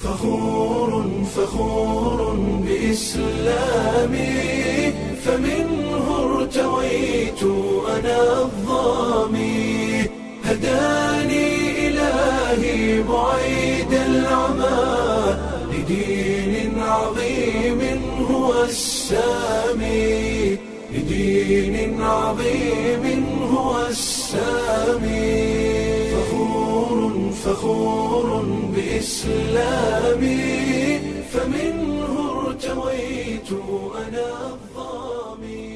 فخور فخور بإسلامي فمنه ارتويت أنا الظامي هداني إلهي بعيد العمى لدين عظيم هو السامي لدين عظيم هو السامي فخور فخور بإسلامي فمنه ارتويت أنا الظامي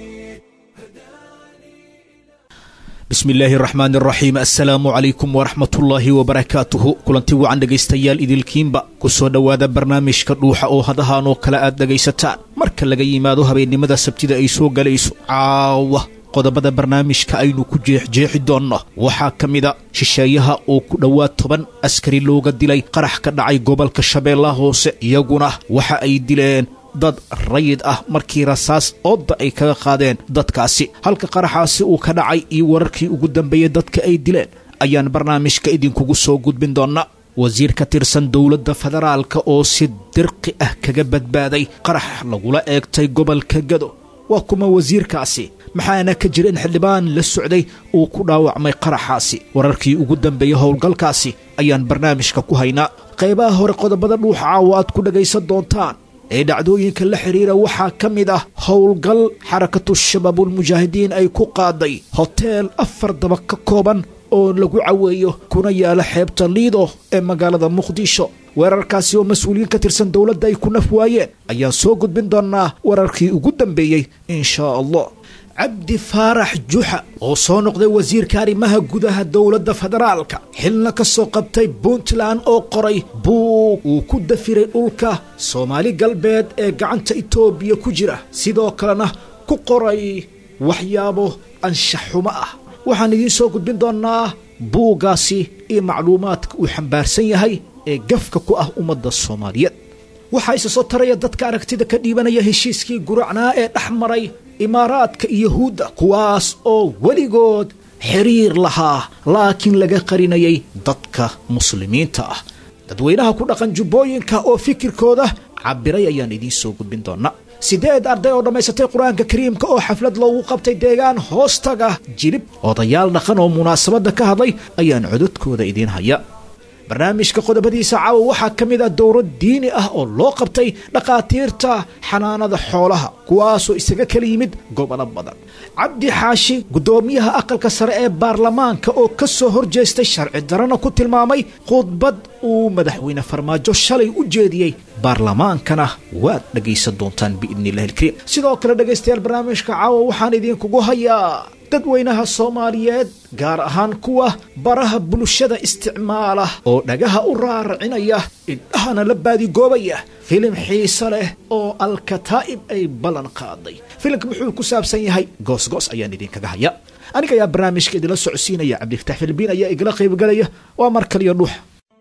bismi illaahi raxmaan raxiim assalaamu calaykum waraxmatullaahi wabarakaatuhu kulanti wacan dhegaystayaal idilkiinba ku soo dhowaada barnaamijka dhuuxa oo hadahaan oo kale aad dhegaysataan marka laga yimaado habeennimada sabtida ay soo galayso caawa qodobada barnaamijka aynu ku jeexjeexi doonno waxaa ka mida shisheeyaha oo ku dhowaad toban askari looga dilay qarax ka dhacay gobolka shabeellaha hoose iyaguna waxa ay dileen dad rayid ah markii rasaas oodda ay kaga qaadeen dadkaasi halka qaraxaasi uu ka dhacay iyo wararkii ugu dambeeyey dadka ay dileen ayaan barnaamijka idinkugu soo gudbin doonnaa wasiir ka tirsan dowladda federaalka oo si dirqi ah kaga badbaaday qarax lagula eegtay gobolka gado waa kuma wasiirkaasi maxaana ka jira in xildhibaan la socday uu ku dhaawacmay qaraxaasi wararkii ugu dambeeyey howlgalkaasi ayaan barnaamijka ku haynaa qaybaha hore qodobada dhuuxa caawa aad ku dhagaysan doontaan ee dhacdooyinka la xidhiira waxaa ka mid ah howlgal xarakatu shabaabulmujaahidiin ay ku qaaday hoteel afar daba ka kooban oo lagu caweeyo kuna yaala xeebta liido ee magaalada muqdisho weerarkaasi oo mas-uuliyiin ka tirsan dowladda ay ku naf waayeen ayaan soo gudbin doonnaa wararkii ugu dambeeyey inshaa allah cabdi faarax juxa oo soo noqday wasiirka arrimaha gudaha dowladda federaalka xilna ka soo qabtay puntland oo qoray buug uu ku dafiray dhulka soomaali galbeed ee gacanta itoobiya ku jira sidoo kalena ku qoray waxyaabo anshax xumo ah waxaan idiin soo gudbin doonnaa buuggaasi iyo macluumaadka uu xambaarsan yahay ee gafka ku ah ummadda soomaaliyeed waxaa isa soo taraya dadka aragtida ka dhiibanaya heshiiskii guracnaa ee dhex maray imaaraadka iyo yahuudda kuwaas oo weligood xiriir lahaa laakiin laga qarinayay dadka muslimiinta ah dadweynaha ku dhaqan jubbooyinka oo fikirkooda cabiray ayaan idiin soo gudbin doonnaa siddeed arday oo dhammaysatay qur-aanka kariimka oo xaflad loogu qabtay deegaan hoostaga jilib odayaal dhaqan oo munaasabadda ka hadlay ayaan cododkooda idiin haya barnaamijka qodobadiisa caawa waxaa ka mid ah dowlad diini ah oo loo qabtay dhakhaatiirta xanaanada xoolaha kuwaasoo isaga kala yimid gobolo badan cabdi xaashi guddoomiyaha aqalka sare ee baarlamaanka oo ka soo horjeestay sharci darana ku tilmaamay khudbad uu madaxweyne farmaajo shalay u jeediyey baarlamaankana waad dhegaysan doontaan biidni illahi ilkariim sidoo kale dhegaystayaal barnaamijka caawa waxaan idinkugu hayaa dadweynaha soomaaliyeed gaar ahaan kuwa baraha bulshada isticmaala oo dhagaha u raaracinaya indhahana la baadigoobaya filim xiise leh oo alkataa'ib ay ballan qaaday filimka wuxuu ku saabsan yahay goosgoos ayaan idinkaga haya aniga ayaa barnaamijka idinla socodsiinaya cabdifatax filibiin ayaa igala qaybgalaya waa mar kaliya dhuuxa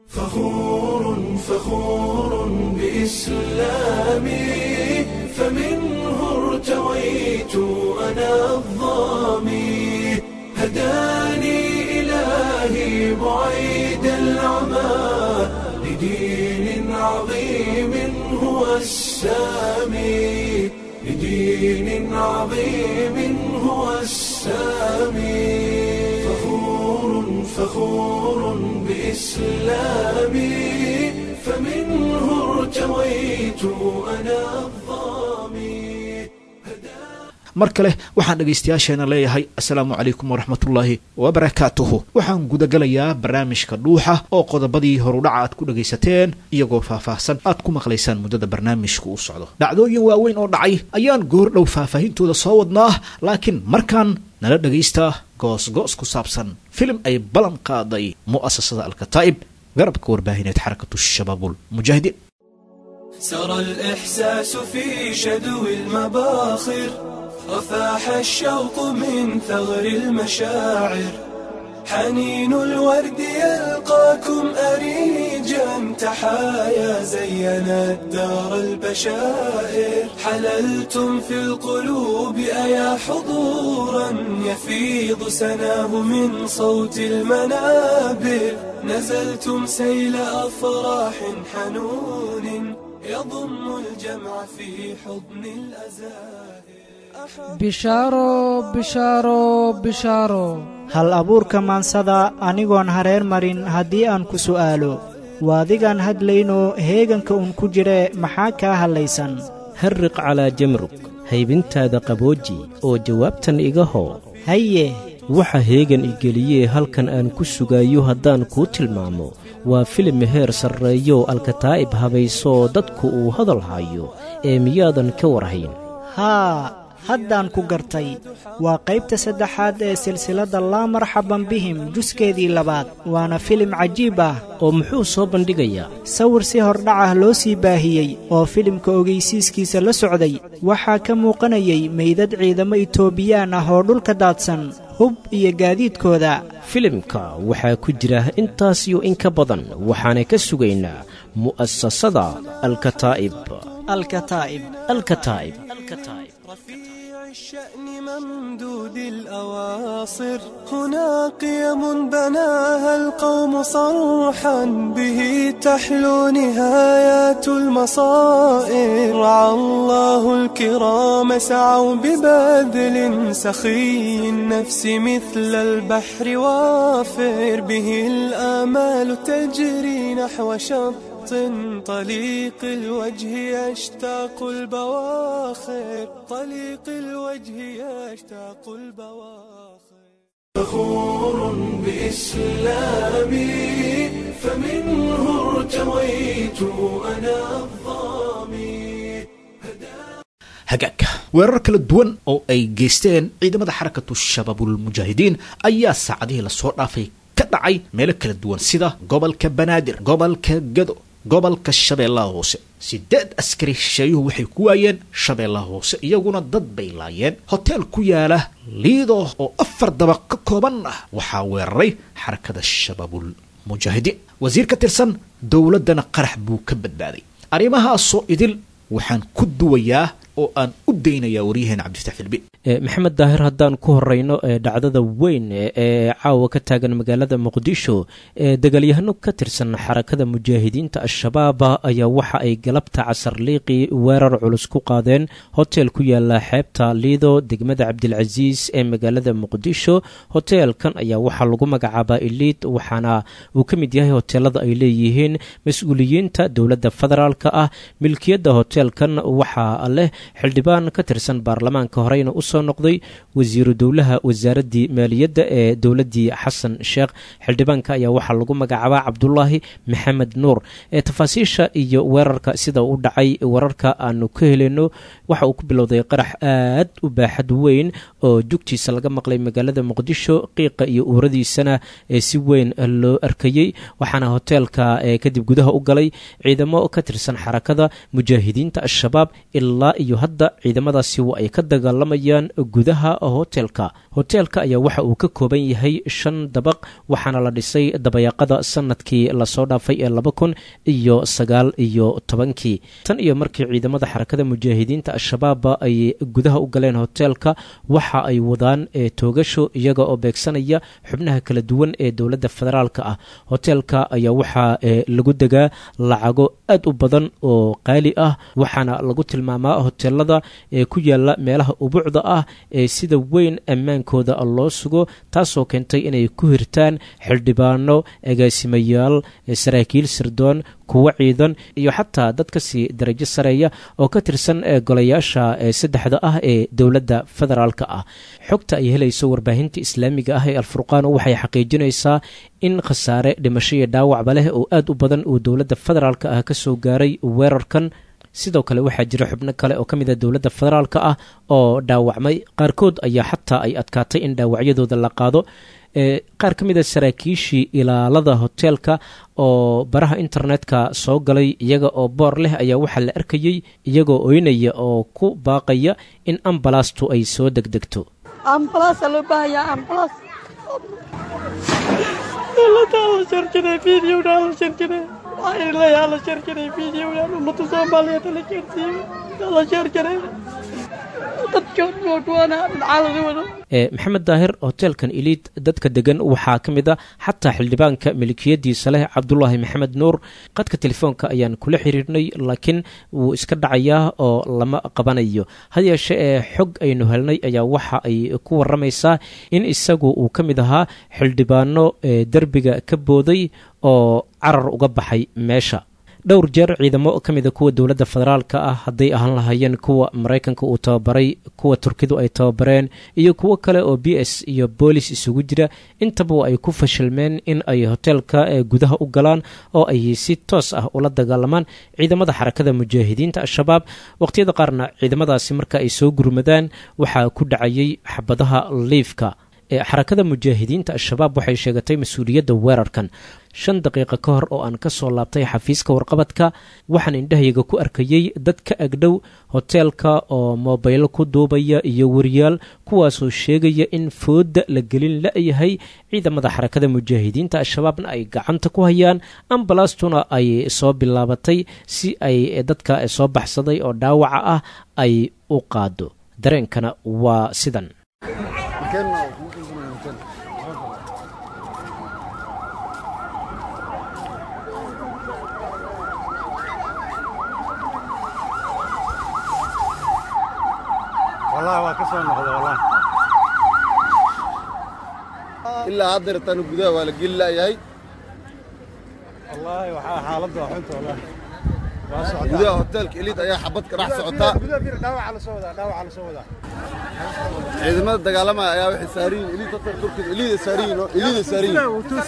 فخور فخور بإسلامي فمنه ارتويت أنا الظامي هداني إلهي بعيد العمى لدين عظيم هو السامي لدين عظيم هو السامي فخور فخور بإسلامي فمنه ارتويت أنا الظامي mar kale waxaan dhegaystayaasheena leeyahay assalaamu calaykum waraxmatullaahi wabarakaatuhu waxaan gudagalayaa barnaamijka dhuuxa oo qodobadii horudhaca aad ku dhegaysateen iyagoo faahfaahsan aad ku maqlaysaan muddada barnaamijku u socdo dhacdooyin waaweyn oo dhacay ayaan goordhow faahfaahintooda soo wadnaa laakiin markaan nala dhagaystaa goosgoos ku saabsan filim ay ballan qaaday mu'asasada alkataa'ib garabka warbaahineed xarakatu shabaabulmujaahidiin سرى الإحساس في شدو المباخر وفاح الشوق من ثغر المشاعر حنين الورد يلقاكم أريجا تحايا زينا الدار البشائر حللتم في القلوب أيا حضورا يفيض سناه من صوت المنابر نزلتم سيل أفراح حنون يضم الجمع في حضن الأزائر bishaaro bishaaro bishaaro hal abuurka maansada anigoon hareer marin haddii aan ku su'aalo waadigaan hadlaynoo heeganka uun ku jire maxaa kaa hadlaysan harriq calaa jamrug haybintaada qabooji oo jawaabtan iga hoo haye waxa heegan igeliyee halkan aan ku sugayo haddaan kuu tilmaamo waa filim heer sarreeyo alkataa'ib habaysoo dadku uu hadal hayo ee miyaadan ka warhayn haa haddaan ku gartay waa qaybta saddexaad ee silsiladda laa marxaban bihim juskeedii labaad waana filim cajiib ah oo muxuu soo bandhigayaa sawir si hordhacah loo sii baahiyey oo filimka ogaysiiskiisa la socday waxaa ka muuqanayay meydad ciidamo itoobiyaan ah oo dhulka daadsan hub iyo gaadiidkooda filimka waxaa ku jira intaas iyo in ka badan waxaana ka sugaynaa mu'asasada alkataa'ib alkataa'ib alkataa'ib رفيع الشأن ممدود الأواصر هنا قيم بناها القوم صرحا به تحلو نهايات المصائر رعى الله الكرام سعوا ببذل سخي النفس مثل البحر وافر به الآمال تجري نحو شط طليق الوجه يشتاق البواخر طليق الوجه يشتاق البواخر فخور بإسلامي فمنه ارتويت أنا الظامي hagaagka weerar kala duwan oo ay geysteen ciidamada xarakatu shabaabulmujaahidiin ayaa saacadihii lasoo dhaafay ka dhacay meelo kala duwan sida gobolka banaadir gobolka gado gobolka shabeellaha hoose sideed askari shisheeyuhu waxay ku waayeen shabeellaha hoose iyaguna dad bay laayeen hoteel ku yaala liido oo afar dabaq ka kooban ah waxaa weeraray xarakada shabaabul mujaahidiin wasiir ka tirsan dowladdana qarax buu ka badbaaday arrimahaasoo idil waxaan ku duwayaa oo aan u daynayaa waryaheena cabdifatax filbi maxamed daahir haddaan ku horeyno ee dhacdada weyn ee caawa ka taagan magaalada muqdisho ee dagaalyahano ka tirsan xarakada mujaahidiinta al-shabaab ayaa waxa ay galabta casar liiqii weerar culus ku qaadeen hotel ku yaala xeebta liido degmada cabdilcasiis ee magaalada muqdisho hoteelkan ayaa waxaa lagu magacaabaa iliid waxaana uu ka mid yahay hoteelada ay leeyihiin mas-uuliyiinta dowladda federaalka ah milkiyadda hoteelkan waxaa leh xildhibaan ka tirsan baarlamaanka horeyna usoo noqday wasiiru dowlaha wasaaraddii maaliyadda ee dowladdii xasan sheekh xildhibaanka ayaa waxaa lagu magacaabaa cabdulaahi maxamed nuur ee tafaasiisha iyo weerarka sida u dhacay wararka aanu ka heleyno waxa uu ku bilowday qarax aad u baaxad weyn oo jugtiisa laga maqlay magaalada muqdisho qiiqa iyo uuradiisana ee si weyn loo arkayey waxaana hoteelka kadib gudaha u galay ciidamo ka tirsan xarakada mujaahidiinta al-shabaab ilaa iyo hadda ciidamadaasi waa ay ka dagaalamayaan gudaha hoteelka hoteelka ayaa waxa uu ka kooban yahay shan dabaq waxaana la dhisay dabayaaqada sanadkii lasoo dhaafay ee laba kun iyo sagaal iyo tobankii tan iyo markii ciidamada xarakada mujaahidiinta al-shabaab ay gudaha u galeen hoteelka waxa ay wadaan toogasho iyaga oo beegsanaya xubnaha kala duwan ee dowladda federaalka ah hoteelka ayaa waxaa lagu degaa lacago aad u badan oo qaali ah waxaana lagu tilmaamaa hoteelada ee ku yaala meelaha ubucda ah ee sida weyn ammaankooda loo sugo taasoo keentay inay ku hirtaan xildhibaano agaasimayaal saraakiil sirdoon kuwo ciidan iyo xataa dad kasii darajo sareeya oo ka tirsan golayaasha saddexda ah ee dowladda federaalka ah xogta ay helayso warbaahinta islaamiga ah ee alfurqaan waxay xaqiijinaysaa in khasaare dhimasho iyo dhaawacba leh oo aad u badan uu dowladda federaalka ah kasoo gaaray weerarkan sidoo kale waxaa jira xubno kale oo ka mid a dowladda federaalka ah oo dhaawacmay qaarkood ayaa xataa ay adkaatay in dhaawacyadooda la qaado qaar ka mid a saraakiishii ilaalada hoteelka oo baraha internetka soo galay iyaga oo boor leh ayaa waxaa la arkayey iyagoo oynaya oo ku baaqaya in ambalastu ay soo degdegto la jarjaray fiidiyowna la jarjaray waxaa ilayaa la jarjaray fiidiyowna ummada soomaaliyeed la jarsiiyey la jarjaray maxamed daahir hoteelkan iliid dadka degan waxaa ka mid a xataa xildhibaanka milikiyadiisa leh cabdulaahi maxamed nuur qadka telefoonka ayaan kula xiriirnay laakiin wuu iska dhacayaa oo lama qabanayo had yeeshe ee xog aynu helnay ayaa waxa ay ku waramaysaa in isagu uu ka mid ahaa xildhibaano derbiga ka booday oo carar uga baxay meesha dhowr jeer ciidamo ka mida kuwa dowladda federaalka ah hadday ahaan lahaayeen kuwa maraykanka uu tababaray kuwa turkidu ay tababareen iyo kuwo kale oo b s iyo boolis isugu jira intaba ay ku fashilmeen in ay hoteelka gudaha u galaan oo ay si toos ah ula dagaalamaan ciidamada xarakada mujaahidiinta al-shabaab waqhtiyada qaarna ciidamadaasi marka ay soo gurmadaan waxaa ku dhacayay xabadaha liifka xarakada mujaahidiinta al-shabaab waxay sheegatay mas-uuliyadda weerarkan shan daqiiqa ka hor oo aan ka soo laabtay xafiiska warqabadka waxaan indhahayga ku arkayey dad ka agdhow hoteelka oo moobaylo ku duubaya iyo wariyaal kuwaasoo sheegaya in fooda la gelin la-yahay ciidamada xarakada mujaahidiinta al-shabaabna ay gacanta ku hayaan ambalastuna ay soo bilaabatay si ay dadka soo baxsaday oo dhaawaca ah ay u qaado dareenkana waa sidan ilaa haddeertaan gudaha waa la geli la'yahay gudaha hoteelka eliid ayaa xabad ka dhex socotaa ciidamada dagaalamaya ayaa waxay saariyin eliid hotel turkida eliida saariyin eliida saariyin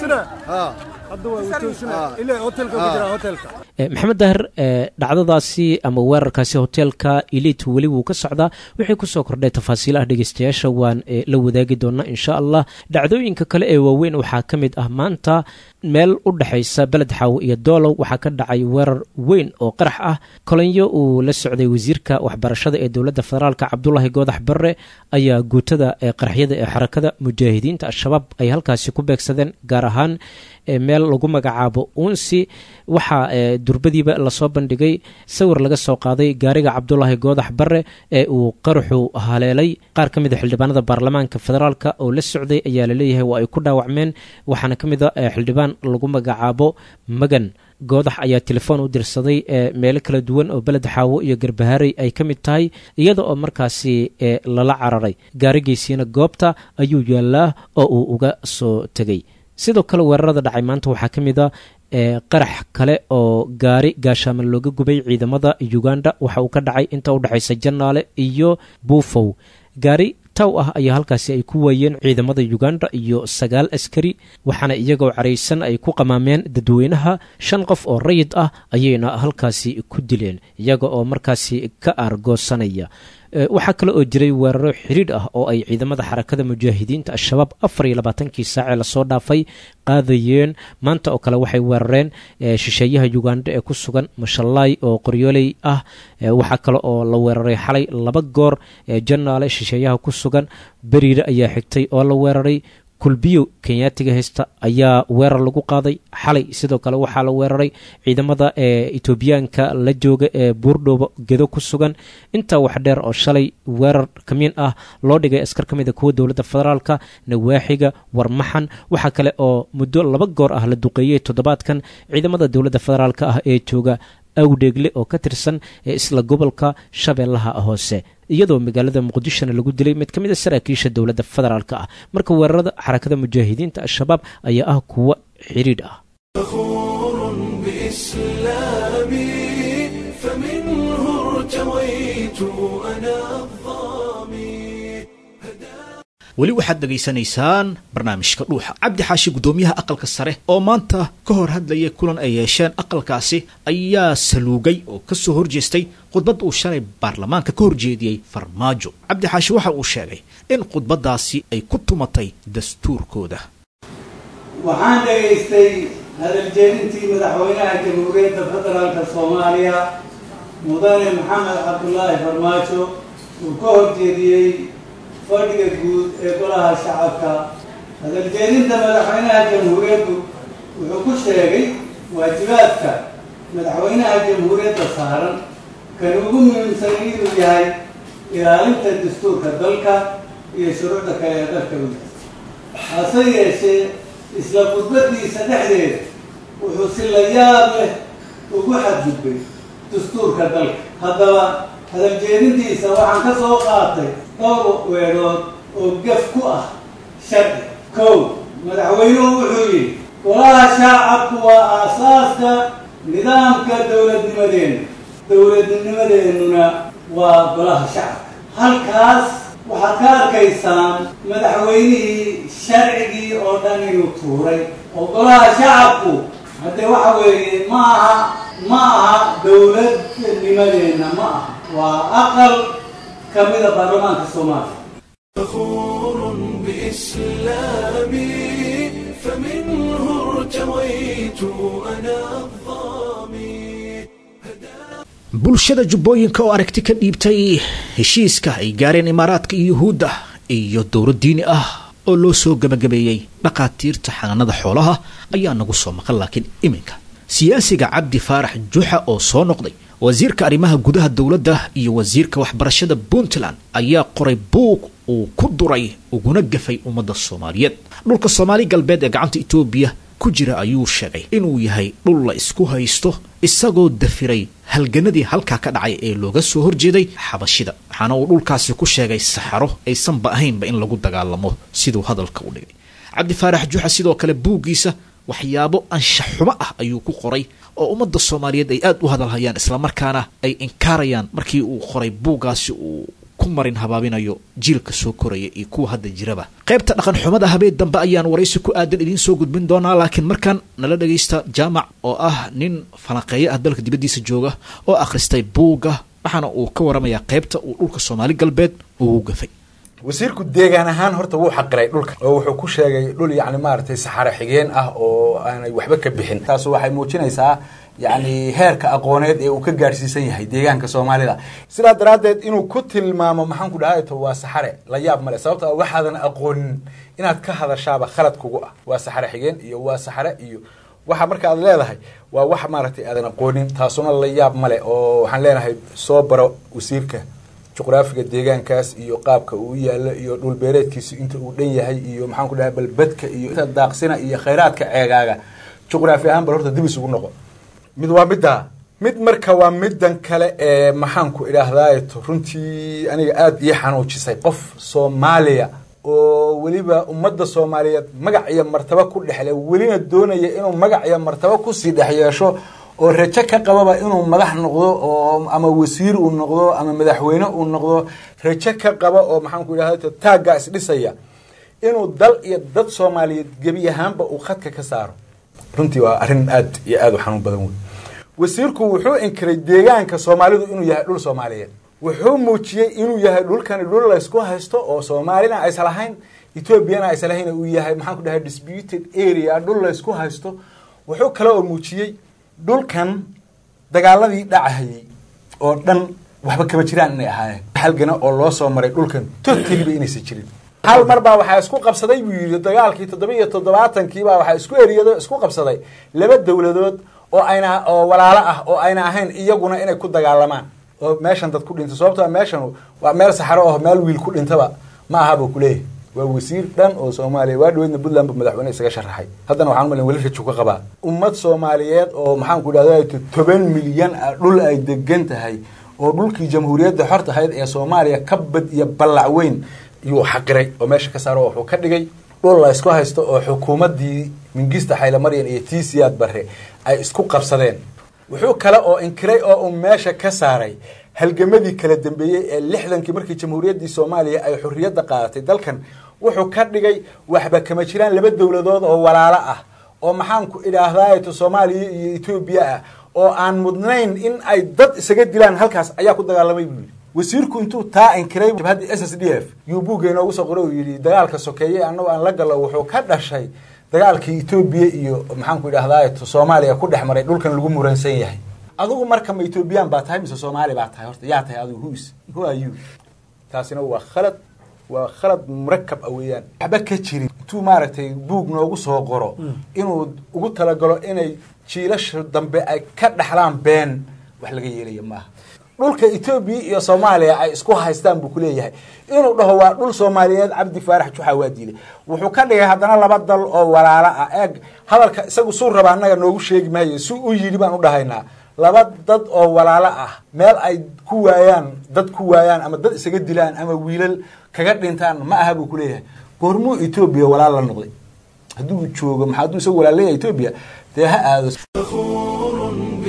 maxamed daahir dhacdadaasi ama weerarkaasi hoteelka eliit weli wuu ka socdaa wixii kusoo kordhay tafaasiilaha dhegeystayaasha waan la wadaagi doonaa insha allah dhacdooyinka kale ee waaweyn waxaa ka mid ah maanta meel u dhexaysa beled xaawo iyo doolow waxaa ka dhacay weerar weyn oo qarax ah kolonyo uu la socday wasiirka waxbarashada ee dowladda federaalk cabdulaahi goodax barre ayaa guutada qaraxyada ee xarakada mujaahidiinta al-shabaab ay halkaasi ku beegsadeen gaar ahaan meel lagu magacaabo uunsi waxaa durbadiiba lasoo bandhigay sawir laga soo qaaday gaariga cabdulaahi goodax barre ee uu qaraxu haleelay qaar ka mid a xildhibaanada baarlamaanka federaalk oo la socday ayaa laleeyahay waa ay ku dhaawacmeen waxaana ka mid a xildhibaan lagu magacaabo magan goodax ayaa telefoon u dirsaday meelo kala duwan oo beled xaawo iyo garbaharey ay ka mid tahay iyada oo markaasi lala cararay gaarigiisiina goobta ayuu yaallaa oo uu uga soo tegay sidoo kale weerarada dhacay maanta waxaa ka mid a qarax kale oo gaari gaashaama looga gubay ciidamada uganda waxa uu ka dhacay inta u dhexaysa janaale iyo buufow gaari taw ah ayaa halkaasi ay ku waayeen ciidamada uganda iyo sagaal askari waxaana iyagoo caraysan ay ku qamaameen dadweynaha shan qof oo rayid ah ayayna halkaasi ku dileen iyaga oo markaasi ka aargoosanaya waxaa kale oo jiray weeraro xidhiidh ah oo ay ciidamada xarakada mujaahidiinta al-shabaab afar iyo labaatankii saacee lasoo dhaafay qaadayeen maanta oo kale waxay weerareen shisheeyaha uganda ee ku sugan mashallaay oo qoryooley ah waxaa kale oo la weeraray xalay laba goor janaale shisheeyaha ku sugan beriire ayaa xigtay oo la weeraray kulbiyo kenyaatiga haysta ayaa weerar lagu qaaday xalay sidoo kale waxaa la weeraray ciidamada ee etoobiyaanka la jooga ee buurdhoobo gedo ku sugan intaa wax dheer oo shalay weerar kamiin ah loo dhigay askar ka mid a kuwa dowladda federaalka nawaaxiga warmaxan waxaa kale oo muddo laba goor ah la duqeeyey toddobaadkan ciidamada dowladda federaalk ah ee jooga awdheegle oo ka tirsan ee isla gobolka shabeellaha hoose iyadoo magaalada muqdishona lagu dilay mid ka mid a saraakiisha dowladda federaalk ah marka weerarada xarakada mujaahidiinta al-shabaab ayaa ah kuwa xidhiidh ah فخور بإسلامي فمنه ارتويت أنا الظامي weli waxaad dhegaysanaysaan barnaamijka dhuuxa cabdi xaashi guddoomiyaha aqalka sare oo maanta ka hor hadlayay kulan ay yeesheen aqalkaasi ayaa saluugay oo ka soo horjeestay khudbad uu shalay baarlamaanka ka horjeediyey farmaajo cabdi xaashi waxa uu sheegay in khudbaddaasi ay ku tumatay dastuurkooda waxaan dhegaystay hadaljeedintii madaxweynaha jamhuuriyadda federaalka soomaaliya mudane maxamed cabdulaahi farmaajo uu ka horjeediyey fadhiga guud ee golaha shacabka hadaljeedinta madaxweynaha jamhuuriyaddu wuxuu ku sheegay waajibaadka madaxweynaha jamhuuriyadda saaran kan ugu muhiimsan inuu yahay ilaalinta dastuurka dalka iyo shuruucda kale ee dalka u hase yeeshee isla khudbadiisa dhexdeeda wuxuu si la yaab leh ugu xadgudbay dastuurka dalka haddaba hadaljeedintiisa waxaan ka soo qaatay dhowr weedhood oo gaf ku ah sharci kow madaxweynuhu wuxuu yidhi golaha shaacabku waa aasaaska nidaamka dowladnimadeenna dowladnimadeennuna waa golaha shacabka halkaas waxaad ka arkaysaan madaxweynihii sharcigii oo dhan inuu tuuray oo golaha shacabku haddee waxa weeye ma aha ma aha dowladnimadeenna ma aha waa aqal ka mida baarlamaanka soomaaliya فخور بإسلامي فمنه ارتويت أنا الظامي bulshada jubbooyinka oo aragti ka dhiibtay heshiiska ay gaareen imaaraadka iyo yuhuudda iyo dowlad diini ah oo loo soo gebagabeeyey dhaqaatiirta xanaanada xoolaha ayaa nagu soo maqan laakiin iminka siyaasiga cabdi faarax juxa oo soo noqday wasiirka arrimaha gudaha dowladda iyo wasiirka waxbarashada puntland ayaa qoray buug uu ku duray uguna gafay ummadda soomaaliyeed dhulka soomaali galbeed ee gacanta etoobiya ku jira ayuu sheegay inuu yahay dhul la isku haysto isagoo dafiray halganadii halkaa ka dhacay ee looga soo horjeeday xabashida waxaana uu dhulkaasi ku sheegay saxaro aysanba ahaynba in lagu dagaalamo siduu hadalka u dhigay cabdi faarax juxa sidoo kale buuggiisa waxyaabo anshax xumo ah ayuu ku qoray oo ummadda soomaaliyeed ay aada u hadalhayaan islamarkaana ay inkaarayaan markii uu qoray buuggaasi uu ku marin habaabinayo jiilka soo koraya iyo kuwa hadda jiraba qaybta dhaqan xumada habeen dambe ayaan waraysi ku aadan idiin soo gudbin doonaa laakiin markaan nala dhagaysta jaamac oo ah nin falanqeeyo ah dalka dibaddiisa jooga oo akhristay buugga waxaana uu ka waramayaa qaybta uu dhulka soomaali galbeed ugu gafay wasiirku deegaan ahaan horta wuu xaqiray dhulka oo wuxuu ku sheegay dhul yacni maaragtay saxaro xigeen ah oo aanay waxba ka bixin taasu waxay muujinaysaa yacni heerka aqooneed ee uu ka gaadhsiisan yahay deegaanka soomaalida sidaa daraaddeed inuu ku tilmaamo maxaan ku dhahay to waa saxare la yaab male sababto a waxaadan aqoonin inaad ka hadashaaba khalad kugu ah waa saxare xigeen iyo waa saxare iyo waxa marka aad leedahay waa wax maaragtay aadan aqoonin taasuna la yaab male oo waxaan leenahay soo baro wasiirka juqraafiga deegaankaas iyo qaabka uu yaalo iyo dhulbeereedkiisu inta uu dhan yahay iyo maxaan ku dhahay balbedka iyo inta daaqsina iyo khayraadka ceegaaga juqraafi ahaan bal horta dib isugu noqo mid waa middaa mid marka waa middan kale ee maxaanku idhaahdaato runtii aniga aada ii xanuujisay qof soomaaliya oo weliba ummadda soomaaliyeed magac iyo martabo ku dhexle welina doonaya inuu magac iyo martabo kusii dhex yeesho oo rajo ka qababa inuu madax noqdo oo ama wasiir uu noqdo ama madaxweyne uu noqdo rajo ka qaba oo maxaanku idhahda taaggaa isdhisaya inuu dal iyo dad soomaaliyeed gebi ahaanba uu khadka ka saaro runtii waa arrin aad iyo aada u xanuun badan wey wasiirku wuxuu inkiray deegaanka soomaalidu inuu yahay dhul soomaaliyeed wuxuu muujiyey inuu yahay dhulkani dhul laysku haysto oo soomaalina aysa lahayn etoobiyana aysa lahayn uu yahay maxaan ku dhahay disputed area dhul laysku haysto wuxuu kale oo muujiyey dhulkan dagaaladii dhacahayey oo dhan waxba kama jiraan inay ahaayeen halgana oo loo soo maray dhulkan totaliba inaysan jirin hal mar baa waxaa isku qabsaday buu yidhi dagaalkii toddoba iyo toddobaatankii baa waxaa isku eriyado isku qabsaday laba dowladood oo ayna oo walaalo ah oo ayna ahayn iyaguna inay ku dagaalamaan oo meeshan dad ku dhinta sababto meeshan waa meel saxaro oo meel wiil ku dhintaba ma aha buu kuleeyahay waa wasiir dhan oo soomaaliya waa dhaweydna puntland bu madaxweyne isaga sharaxay haddana waxaan umalin weli raju ka qabaa ummad soomaaliyeed oo maxaanku idhahda toban milyan ah dhul ay degan tahay oo dhulkii jamhuuriyadda xorta ahayd ee soomaaliya ka bad iyo ballac weyn yuu xaqiray oo meesha ka saaro wuxuu ka dhigay dhul la isku haysto oo xukuumaddii mingista xaylamaryan iyo tii siyaad barre ay isku qabsadeen wuxuu kale oo inkiray oo uu meesha ka saaray halgamadii kala dambeeyey ee lixdankii markii jamhuuriyaddii soomaaliya ay xorriyadda qaadatay dalkan wuxuu ka dhigay waxba kama jiraan laba dowladood oo walaalo ah oo maxaanku idhaahdaato soomaaliya iyo etoobiya ah oo aan mudnayn in ay dad isaga dilaan halkaas ayaa ku dagaalamay buu yidhi wasiirku intuu taa inkiray jabhadda s s d f yuu buugga inoogu soo qoray uu yidhi dagaalka sokeeye annago aan la gallo wuxuu ka dhashay dagaalkii etoobiya iyo maxaanku idhahdaa soomaaliya ku dhex maray dhulkan lagu muransan yahay adigu marka ma etoobiyaan baa tahay mise soomaali baa tahay horta yaa tahay adigu whois who are you taasina waa khalad waa khalad murakab a weeyaan waxba ka jirin intuu maaragtay buug noogu soo qoro inuu ugu talagalo inay jiilasha dambe ay ka dhaxlaan been wax laga yeelaya maaha dhulka etoobiya iyo soomaaliya ay isku haystaan buu kuleeyahay inuu dhaho waa dhul soomaaliyeed cabdi faarax juxa waa diiday wuxuu ka dhigay haddana laba dal oo walaalo ah eeg hadalka isagu suu raba annaga noogu sheegi maayo si u yidhi baan u dhahaynaa laba dad oo walaalo ah meel ay ku waayaan dad ku waayaan ama dad isaga dilaan ama wiilal kaga dhintaan ma aha buu kuleeyahay goormuu etoobiya walaal la noqday hadduu joogo maxaa hadduu isagu walaal leeyahay etoobiya dee ha aado فخور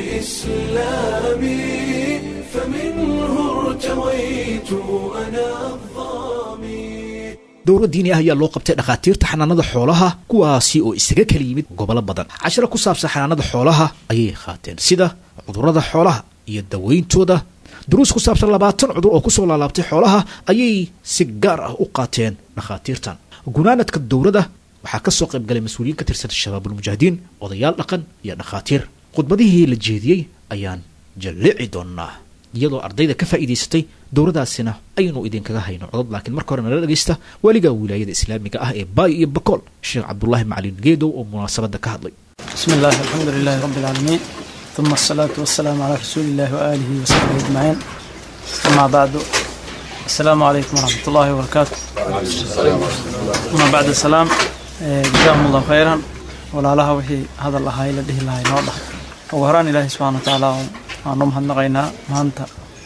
بإسلامي فمنه ارتويت أنا الظامي dowro diini ah ayaa loo qabtay dhakhaatiirta xanaanada xoolaha kuwaasi oo isaga kala yimid gobollo badan cashiro ku saabsan xanaanada xoolaha ayay qaateen sida cudurrada xoolaha iyo daweyntooda duruus ku saabsan labaatan cudur oo kusoo laalaabtay xoolaha ayay si gaar ah u qaateen dhakhaatiirtan gunaanadka dowrada waxaa ka soo qayb galay mas-uuliyiin ka tirsan shabaabulmujaahidiin odayaal dhaqan iyo dhakhaatiir khudbadihii la jeediyey ayaan jallici doonaa iyadoo ardayda ka faa'iidaysatay dowradaasina aynu idinkaga hayno codod laakiin marka hore nala dhegaysta weliga wilaayada islaamiga ah ee baay iyo bakool sheekh cabdulaahi macalin geedow oo munaasabadda ka hadlay بسم الله الحمد لله رب العالمين ثم الصلاة والسلام على رسول الله وآله وصحبه أجمعين أما بعد السلام عليكم ورحمة الله وبركاته أما بعد السلام eh, جزاهم الله خيرا ولا لها وحي هذا الله هاي لده الله نوضح وهران إلهي سبحانه وتعالى أنهم هنغينا مهانتا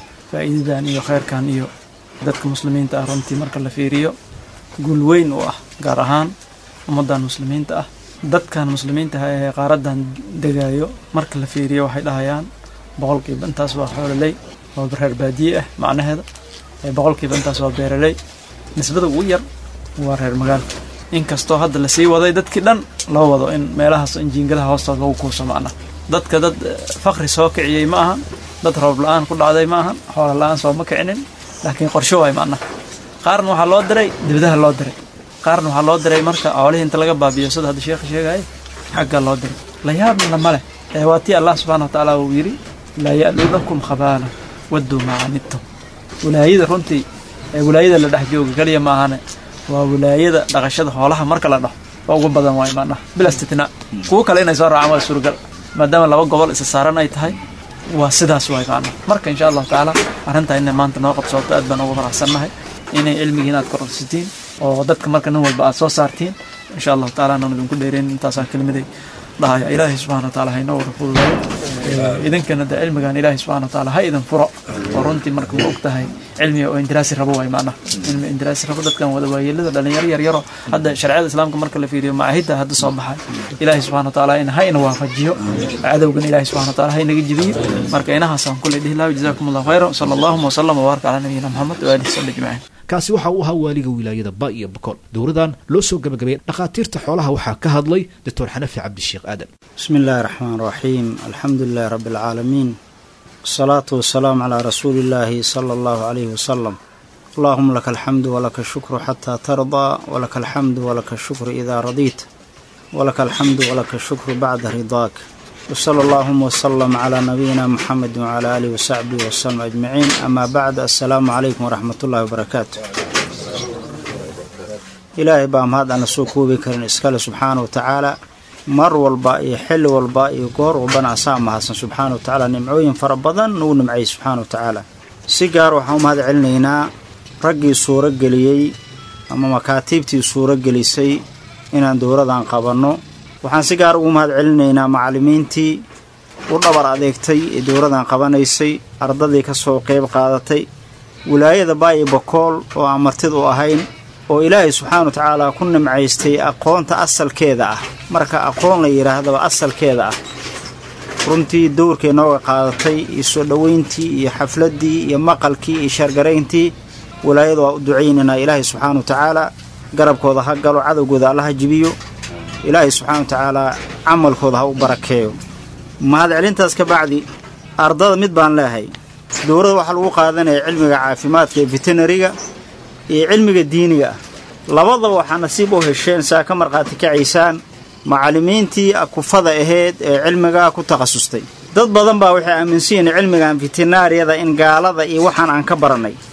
فإذا إيو خير كان إيو dadka muslimiinta ah runtii marka la fiiriyo guul weyn u ah gaar ahaan ummadan muslimiinta ah dadkan muslimiinta ah ee qaaradan degayo marka la fiiriyo waxay dhahayaan boqolkiiba intaas waa xoololey waa reer baadiye ah macnaheeda ee boqolkiiba intaas waa beeraley nisbada ugu yar waa reer magaalka inkastoo hadda lasii waday dadkii dhan loo wado in meelahaas injiingadaha hoostood lagu kuuso macna dadka dad eh, fakri soo kiciyey ma ahan dad roob la-aan ku dhacday ma ahan xoolo la-aan sooma kicinin laakiin qorsho waay macna qaarna waxaa loo diray dibadaha loo diray qaarna waxaa loo diray marka xoolihii inta laga baabiyo sida hadda sheekha sheegaya xagga loo diray la yaabna male ee waa tii allah subxaana watacaala uu yidhi laa ya'luunakum khabaala wadduu macanidtum wilaayada runtii ee wilaayada la dhex jooga keliya ma ahane waa wilaayada dhaqashada xoolaha marka la dhaho waa ugu badan waay macnaha bila istitnaa kuwo kale inay soo raacaan waa suuragal maadaama laba gobol isa saaran ay tahay waa sidaas waay macnaha marka insha allahu tacaala arrintaa inay maanta noo qabsooto aad baan ugu faraxsannahay inay cilmigiin aad kororsitiin oo dadka marka nin walba aad soo saartiin insha allahu tacaala aanan idinku dheereen intaasaan kelmaday dhahaya ilaahay subxana wataala ha inoo wada fududeeyo Ee, idinkana de cilmigan ilaahay subxana wataala ha idin furo oo runtii marka waa og tahay cilmiga oo indiraasi rabo waay macnaha cilmi indiraasi rabo dadkan wada waayeelada dhalinyaro yaryaro hadda sharciyada islaamka marka la fiiriyo macaahidda hadda soo baxay ilaahay subxana wataala in ha ina waafajiyo cadowgan ilaahay subxana wataala ha inaga jibiyo marka inahaasaan kuley dhihi lahaa jazaakum allahu khayran sala allahuma wasalam wabaaraka calaa nabiyina maxamed waalihi wasabi ajmaciin kaasi waxa uu ahaa waaliga wilaayada ba iyo bakool dowradan loo soo gabagabeeyey dhakhaatiirta xoolaha waxaa ka hadlay doctor xanafi cabdisheekh aadan بسم الله الرحمن الرحيم الحمد لله رب العالمين الصلاة والسلام على رسول الله صلى الله عليه وسلم اللهم لك الحمد ولك الشكر حتى ترضى ولك الحمد ولك الشكر إذا رضيت ولك الحمد ولك الشكر بعد رضاك وصلى اللهم وسلم على نبينا محمد وعلى آله وصحبه وسلم أجمعين أما بعد السلام عليكم ورحمة الله وبركاته ilaahay baa mahad aan la soo koobi karin iskale subxaana wa tacaala mar walba iyo xilli walba iyo goor walbana asaa mahadsan subxaana wa tacaala nimcooyin fara badan nagu nimcayay subxaana wa tacaala si gaar waxaan u mahad celinaynaa raggii suuro geliyey ama makaatiibtii suuro gelisay inaan dowladan qabanno waxaan si gaar ugu mahad celinaynaa macallimiintii u dhabar adeegtay ee dowladan qabanaysay ardadii ka soo qeyb qaadatay wilaayada baayi bakool oo aan martid u ahayn oo ilaahay subxaana wa tacaala ku nimcaystay aqoonta asalkeeda ah marka aqoon la yidhaahdaba asalkeeda ah runtii dowrkay nooga qaadatay iyo soo dhoweyntii iyo xafladdii iyo maqalkii iyo shargarayntii wilaayada waa u ducaynaynaa ilaahay subxaana wa tacaala garabkooda ha galo cadowgooda alla ha jibiyo ilaahay subxaana wa tacaala camalkooda ha u barakeeyo mahadcelintaas ka bacdi ardada mid baan leehay dowladda waxaa lagu qaadanaya cilmiga caafimaadka ee veterinariga iyo cilmiga diiniga ah labadaba waxaa nasiib u hesheen saa ka markhaati kacaysaan macallimiintii kufada ahayd ee cilmigaa ku takhasustay dad badan baa waxay aaminsan yihiin cilmigan veterinariyada in gaalada iyo waxaan aan ka barannay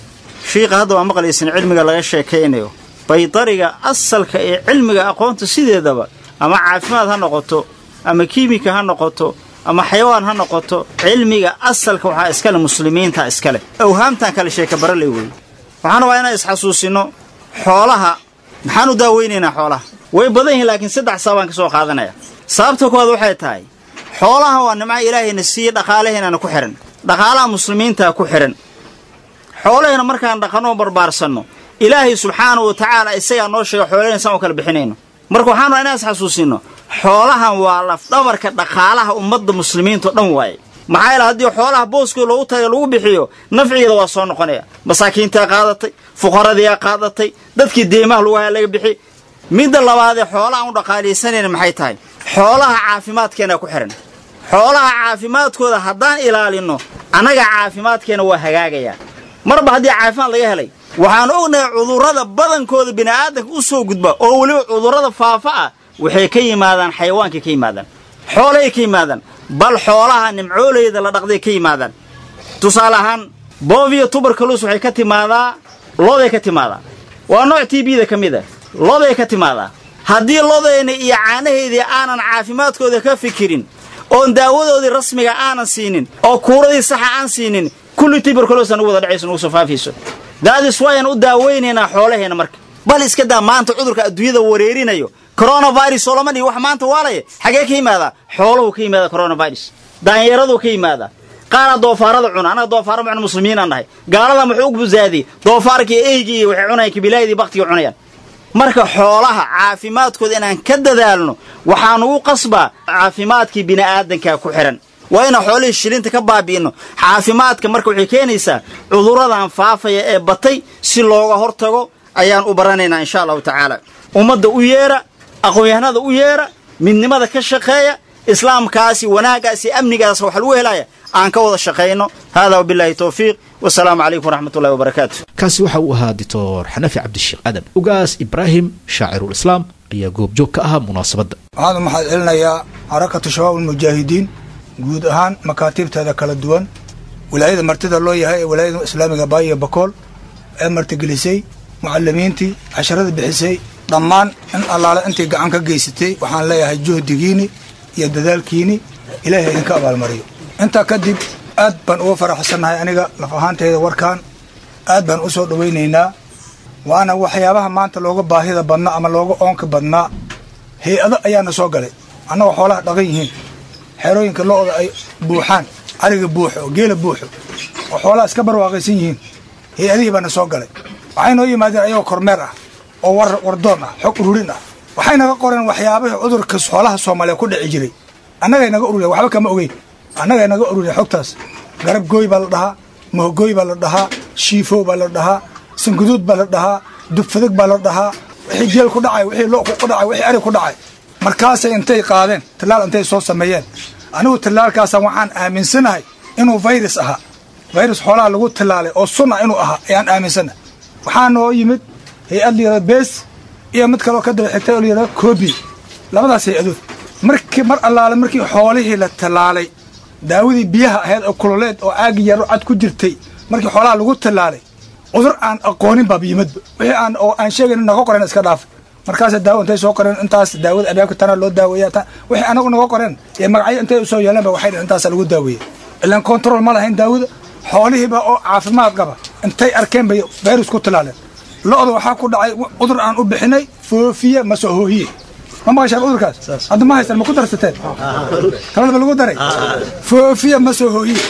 shiiqa hadda waa maqlaysan cilmiga laga sheekaynayo baydariga asalka ee cilmiga aqoonta sideedaba ama caafimaad ha noqoto ama kiimika ha noqoto ama xayawaan ha noqoto cilmiga asalka waxaa iskale muslimiinta iskale awhaamtan kale sheeka barale wey waxaan rabaa inaan isxasuusino xoolaha maxaan u daaweynaynaa xoolaha way badan yihiin laakiin saddex sababaan ka soo qaadanaya sababta koowaad waxay tahay xoolaha waa nimca ilaahayna siiye dhaqaalaheennana ku xihan dhaqaalaha muslimiintaa ku xihan xoolahayna markaan dhaqanoo barbaarsanno ilaahay subxaanahu wa tacaala isagaa noo sheega xoolahayna saan u kala bixinayno marka waxaan rabaa inaan isxasuusino xoolahan waa lafdhabarka dhaqaalaha ummadda muslimiintao dhan waaye maxaa yaele haddii xoolaha booskii loogu taga lagu bixiyo nafcigeeda waa soo noqonaya masaakiintaa qaadatay fuqaradiyaa qaadatay dadkii deemaha lagu haya laga bixi midda labaadee xoolaha aan u dhaqaalaysanayna maxay tahay xoolaha caafimaadkeena ku xihan xoolaha caafimaadkooda haddaan ilaalinno annaga caafimaadkeena waa hagaagayaa marba haddii caafimaad laga helay waxaan ognahay cudurrada badankooda bini'aadanka u soo gudba oo weliba cudurrada faafa ah waxay ka yimaadaan xayawaankay ka yimaadaan xoolahay ka yimaadaan bal xoolaha nimcooleyda la dhaqday ka yimaadaan tusaale ahaan booviyo tuberculus waxay ka timaadaa looday ka timaadaa waa nooc t bda ka mid a looday ka timaadaa haddii lodayna iyo caanaheydii aanan caafimaadkooda ka fikirin oon daawadoodii rasmiga aanan siinin oo kuuradii saxa aan siinin kulli tuberculos nugu wada dhacayso nugu soo faafayso daadis waayaan u daawaynaynaa xoolaheenna marka bal iska daa maanta cudurka adduunyada wareerinayo coronavirus oo lama dhihi wax maanta waalaya xagee ka yimaadaa xooluhu ka yimaada coronavirus daanyeeraduu ka yimaadaa qaara doofaarada cuna annaga doofaara macnu muslimiinaan nahay gaalada muxuu u busaadiyey doofaarkii eygii waxay cunayaan kibilaayadii baktiga cunayaan marka xoolaha caafimaadkooda inaan ka dadaalno waxaan ugu qasbaa caafimaadkii bini'aadanka ku xidhan waa inaan xoolihii shilinta ka baabi'inno caafimaadka marka waxay keenaysaa cudurradan faafaya ee batay si looga hortago ayaan u baranaynaa insha allahu tacaala ummadda u yeera aqoon-yahanada u yeera midnimada ka shaqeeya islaamkaasi wanaaggaasi amnigaas wax lagu helaya aan ka wada shaqayno hada wabilaahi towfiiq wasalaamu calaykum waraxmatullahi wabarakaatu kaasi waxa uu ahaa doctor xanafi cabdisheekh aadan ugaas ibraahim shaacirulislaam ayaa goobjoog ka ahaa munaasabadda waxaan u maxad celinayaa xarakatu shabaab ulmujaahidiin guud ahaan makaatiibteeda kala duwan wilaayada martida loo yahay ee wilaayada islaamiga baayo bakool ee martigelisay mucalimiintii casharada bixisay dhammaan in allaale intay gacan ka geysatay waxaan leeyahay juhdigiini iyo dadaalkiini ilaahay idinka abaalmariyo intaa kadib aad baan uga faraxsannahay aniga laf ahaanteyda warkaan aad baan u soo dhowaynaynaa waana waxyaabaha maanta looga baahida badnaa ama looga oonka badnaa hay-ado ayaana soo galay annagoo xoolaha dhaqan yihiin xerooyinka lo-da ay buuxaan ariga buuxo geela buuxo oo xoolaha iska barwaaqaysan yihiin hay-adihii baana soo galay waxay noo yimaadeen ayagoo kormeer ah oo war wardoon ah xog ururin ah waxay naga qoreen waxyaabahii cudurka xoolaha soomaaliya ku dhici jiray annagay naga ururiyen waxba kama ogeyn annagay naga ururiyen xogtaas garab gooy baa la dhahaa mohogooy baa la dhahaa shiifow baa la dhahaa sanguduud baa la dhahaa dubfadag baa la dhahaa wixii geel ku dhacay wixii lo ku dhacay wixii ari ku dhacay markaasay intay qaadeen tallaal intay soo sameeyeen anigu tallaalkaasaan waxaan aaminsanahay inuu virus ahaa virus xoolaha lagu tallaalay oo sun ah inuu ahaa ayaan aaminsanahay waxaa noo yimid hay-ad layihahdo bees iyo mid kaloo ka daba xigtay oo layihahdo kobi labadaas hay-adood markii mar allaale markii xoolihii la tallaalay daawadii biyaha ahayd oo kululeed oo caagi yaro cad ku jirtay markii xoolaha lagu tallaalay cudur aan aqoonin baaba yimadba wixii aan oo aan sheegayn naga qoren iska dhaaf markaasa daawo intay soo qoreen intaas daawada albaabka tana loo daaweeya wixii anagu naga qoreen ee magacyo intay usoo yeeleenba waxay dheen intaasa lagu daaweeyey ilaan control ma lahayn daawada xoolihiiba oo caafimaad qaba intay arkeen bay virus ku tallaaleen lo-da waxaa ku dhacay cudur aan u bixinay foofiye masoohoohiye ma maqashaan cudurkaas hadda ma haystaan ma ku darsateen kalada ma lagu daray foofiye masoohoohiye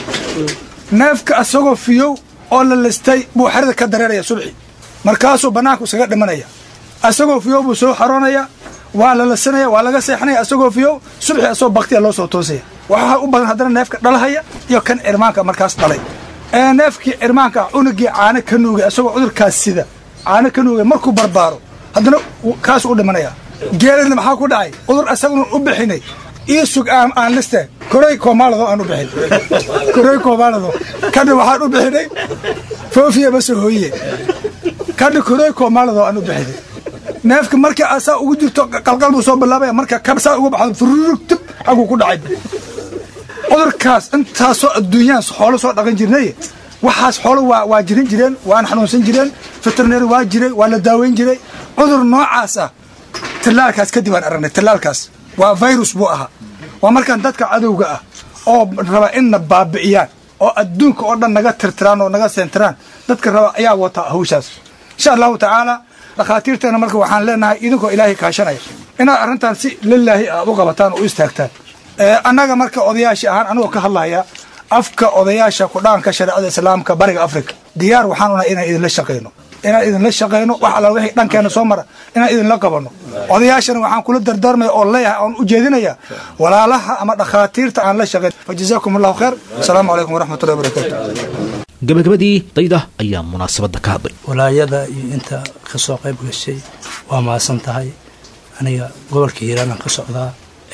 neefka asagoo fiyow oo la listay buu xerada ka dareeraya subxi markaasuu bannaanku iskaga dhimanaya asagoo fiyow buu soo xaroonaya waa la lasanaya waa laga seexanaya asagoo fiyow subxi asagoo baktiya loo soo toosaya waxaa u badan haddana neefka dhalahaya iyo kan cirmaanka markaas dhalay ee neefkii cirmaanka ah unugii caano ka nuugay asagoo cudurkaas sida caano ka nuugay markuu barbaaro haddana kaasuu u dhimanaya geelina maxaa ku dhacay cudur asaguna u bixinay ii sug aan aan liste koray koomaalado aan u bixin koray koomaalado kadha waxaan u bixinay foofiya masoo hooyiye kadha koray koomaalado aan u bixinay neefka markii asaa ugu jirto qalqal buu soo bilaabaya marka kabsaa uga baxdo fururug tib xaguu ku dhacay cudurkaas intaasoo adduunyaan xoolo soo dhaqan jirnay waxaas xoolo waa waa jirin jireen waana xanuunsan jireen veterinary waa jiray waa la daaweyn jiray cudur noocaas ah tallaalkaas kadib aan aragnay tallaalkaas waa virus buu ahaa waa markaan dadka cadowga ah oo raba inna baabi'iyaan oo adduunka oo dhan naga tirtiraan oo naga seentiraan dadka raba ayaa wata hawshaas insha allahu tacaala dhakhaatiirteena marka waxaan leenahay idinkoo ilaahay kaashanaya inaad arrintan si lilaahi aad u qabataan oo u istaagtaan annaga marka odayaasha ahaan anigoo ka hadlaya afka odayaasha kudhaanka shareecada islaamka bariga africa diyaar waxaan unahay inaan idinla shaqayno inaan idinla shaqayno wax alla wixii dhankeena soo mara inaan idinla qabanno odayaashana waxaan kula dardaarmaya oo leeyahay oon u jeedinaya walaalaha ama dhakhaatiirta aan la shaqayn fa jazaakum allahu khayr asalaamu calaykum waraxmatullahi wabarakaatu gabagabadii dayda ayaa munaasabadda ka hadlay walaayada iyo inta ka soo qayb gashay waa mahadsan tahay aniga gobolka hiiraanan ka socdaa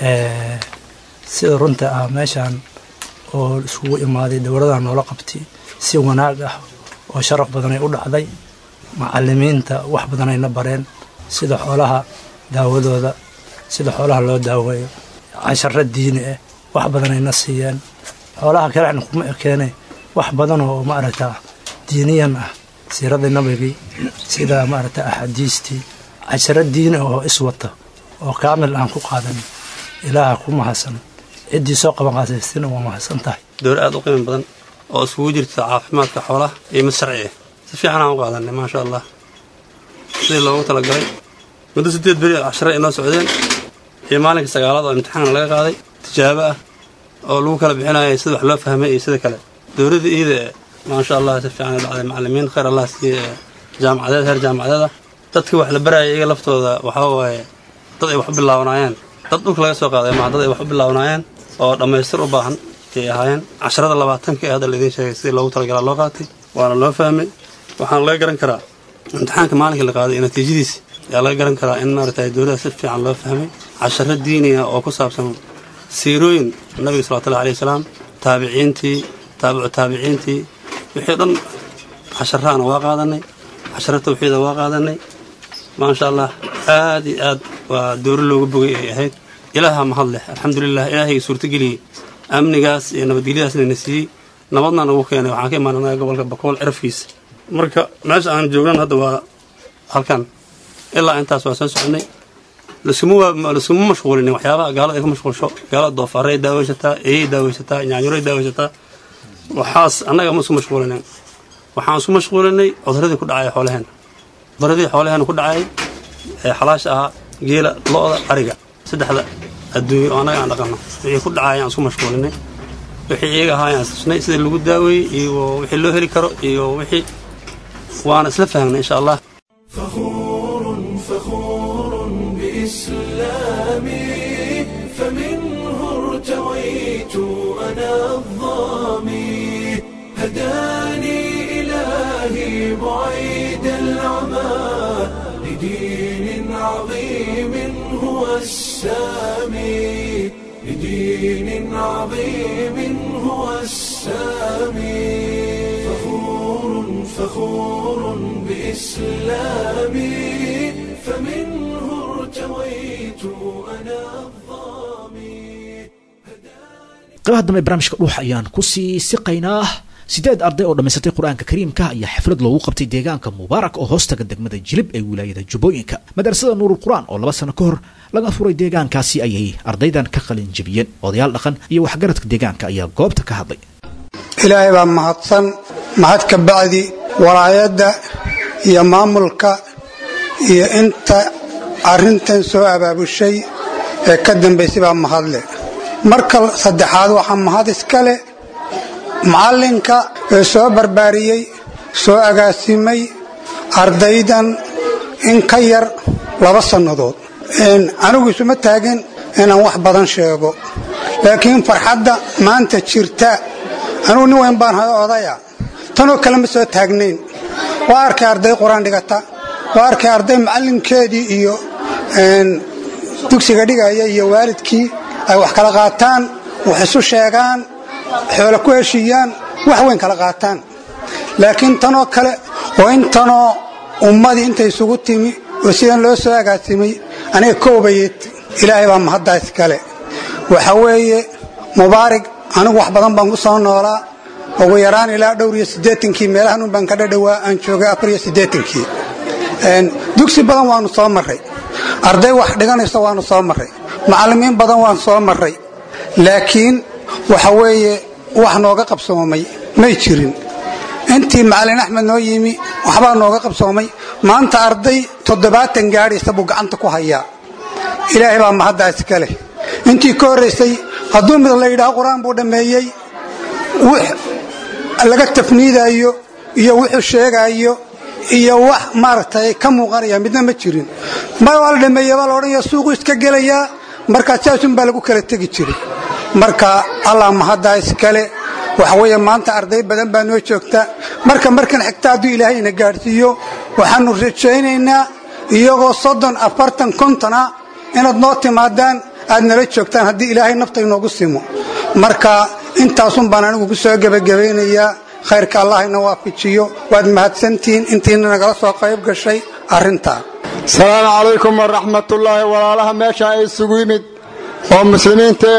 sida runta ah meeshaan oo iskugu imaaday dowladaha noola qabtay si wanaag ah oo sharaf badanay u dhacday macalimiinta wax badanayna bareen sida xoolaha daawadooda sida xoolaha loo daaweeyo casharo diini ah wax badanayna siiyeen xoolaha kalena kuma ekeene wax badan oo maaragta diiniyan ah siiradii nabigii sida maaragta axaadiistii casharo diini ah oo iswata oo kaamil aan ku qaadan ilaaha ku mahadsan ciddii soo qaban qaadaystina waa mahadsan tahay dowr aad u qiimo badan oo iskugu jirta caafimaadka xoolaha iyo mid sharci ah si fiican aan u qaadanay maasha allah sidii loogu talagalay muddo siddeed beri cashare ay noo socdeen iyo maalinka sagaalaad oo imtixaan laga qaaday tijaabo ah oo lagu kala bixinaya sida wax loo fahmay iyo sida kale dowladda iida e maasha allah si fiican ay dhacday macalimiin khayr allah siiye jaamacadeed heer jaamacadeeda dadkii wax la baraya iyaga laftooda waxaa waaye dad ay wax u bilaabanaayeen dad dhulka laga soo qaaday maa dad ay wax u bilaabanaayeen oo dhammaystir u baahan ayay ahaayeen casharada labaatanka ee hadda laidiin sheegay sidii loogu talagalaa loo qaatay waana loo fahmay waxaana laga garan karaa imtixaanka maalinkii la qaaday iyo natiijadiisi ayaa laga garan karaa in maaragtay dowladda si fiican loo fahmay casharo diiniya oo ku saabsan siirooyin nabiga salawatullahi alayhi wasalaam taabiciintii taabicu taabiciintii wixii dhan casharaana waa qaadanay casharo tawxiida waa qaadanay maasha allah aad iyo aad waa dooro looga bogay ay ahayd ilaaha mahad leh alxamdulilah ilaahayga suurtageliyey amnigaas iyo nabadgelyadaasna na siiyey nabadna nagu keenay waxaan ka imaananaga gobolka bakool cirafkiisa marka meesha aan joognan hadda waa halkan ilaa intaas waa soo soconay laskuma mashquulinin waxyaabaha gaalada ay ka mashquulsho gaalada doofaarey daaweysataa eeyey daaweysataa nyaanyuray daaweysataa waxaas annaga ma isku mashquulinin waxaan isku mashquulinay cuduradii ku dhacay xoolaheena cuduradii xoolaheena ku dhacay ee xalaasha ahaa geela lo-da ariga saddexda adduunye oo annaga aan dhaqanno wixii ku dhacay aan isku mashquulinay wixii iyaga ahaa ayaan istusnay sidii lagu daaweeyey iyo wixii loo heli karo iyo wixii waana isla fahamnay insha allah بإسلامي فمنه ارتويت أنا الظامي هداني إلهي بعيد العمى لدين عظيم هو السامي لدين عظيم هو السامي فخور فخور بإسلامي فمنه ارتويت أنا الظامي qaybaha dambe barnaamijka dhuuxa ayaan ku sii siqaynaa sideed arday oo dhammaysatay qur-aanka kariimka ayaa xaflad loogu qabtay deegaanka mubaarak oo hoostaga degmada jilib ee wilaayada jubbooyinka madrasada nuurul qur-aan oo laba sano ka hor laga furay deegaankaasi ayay ardaydan ka qalin jebiyeen odayaal dhaqan iyo waxgaradka deegaanka ayaa goobta ka hadlay ilaahay baa mahadsan mahad ka bacdi walaayadda iyo maamulka iyo inta arrintan soo abaabushay ee ka dambaysay baa mahadle marka saddexaad waxaa mahad iska leh macallinka ee soo barbaariyey soo agaasimay ardaydan in ka yar laba sannadood anigu isuma taagin inaan wax badan sheego laakiin farxadda maanta jirta anugu nin weyn baan odaya tanoo kale ma soo taagnayn waa arkay arday qur-aan dhigata waa arkay arday macallinkeedii iyo dugsiga dhigaya iyo waalidkii ay wax kala qaataan wax isu sheegaan xoolo ku heshiiyaan wax weyn kala qaataan laakiin tanoo kale oo intanoo ummadii intay isugu timi oo sidan loo soo agaasimay aniga koobayeed ilaahay baa mahaddaas kale waxa weeye mubaarig anigu wax badan baan ku soo noolaa ugu yaraan ilaa dhowr iyo siddeetankii meelahan un baan ka dhadhowaa aan joogay afar iyo siddeetankii dugsi badan waannu soo marray arday wax dhiganaysa waannu soo marray macallimiin badan waan soo marray laakiin waxa weeye wax nooga qabsoomay may jirin intii macallin axmed noo yimi waxbaa nooga qabsoomay maanta arday toddobaatan gaadhaysa buu gacanta ku hayaa ilaahay baa mahaddaas ka leh intii ka horraysay hadduu mid la yidhaho qur-aan buu dhammeeyey wix laga tafniidaayo iyo wuxuu sheegaayo iyo wax maaragtay ka muuqanaya midna ma jirin mar waa la dhameeye baa la odhanaya suuqu iska gelayaa markaa saasun baa lagu kala tegi jiray marka allah mahaddaa iskale waxa weeye maanta arday badan baa noo joogta marka markan xigta hadduu ilaahay ina gaadhsiiyo waxaannu rajaynaynaa iyagoo soddon afartan kontona inaad noo timaadaan aad nala joogtaan haddii ilaahay nafta inoogu simo marka intaasun baan anigu ku soo gebagabaynayaa khayrka allah ina waafajiyo waad mahadsantihiin intiina nagala soo qayb gashay arrintaa asalaamu calaykum waraxmatullaahi walaalaha meesha ay isugu yimid oo muslimiintee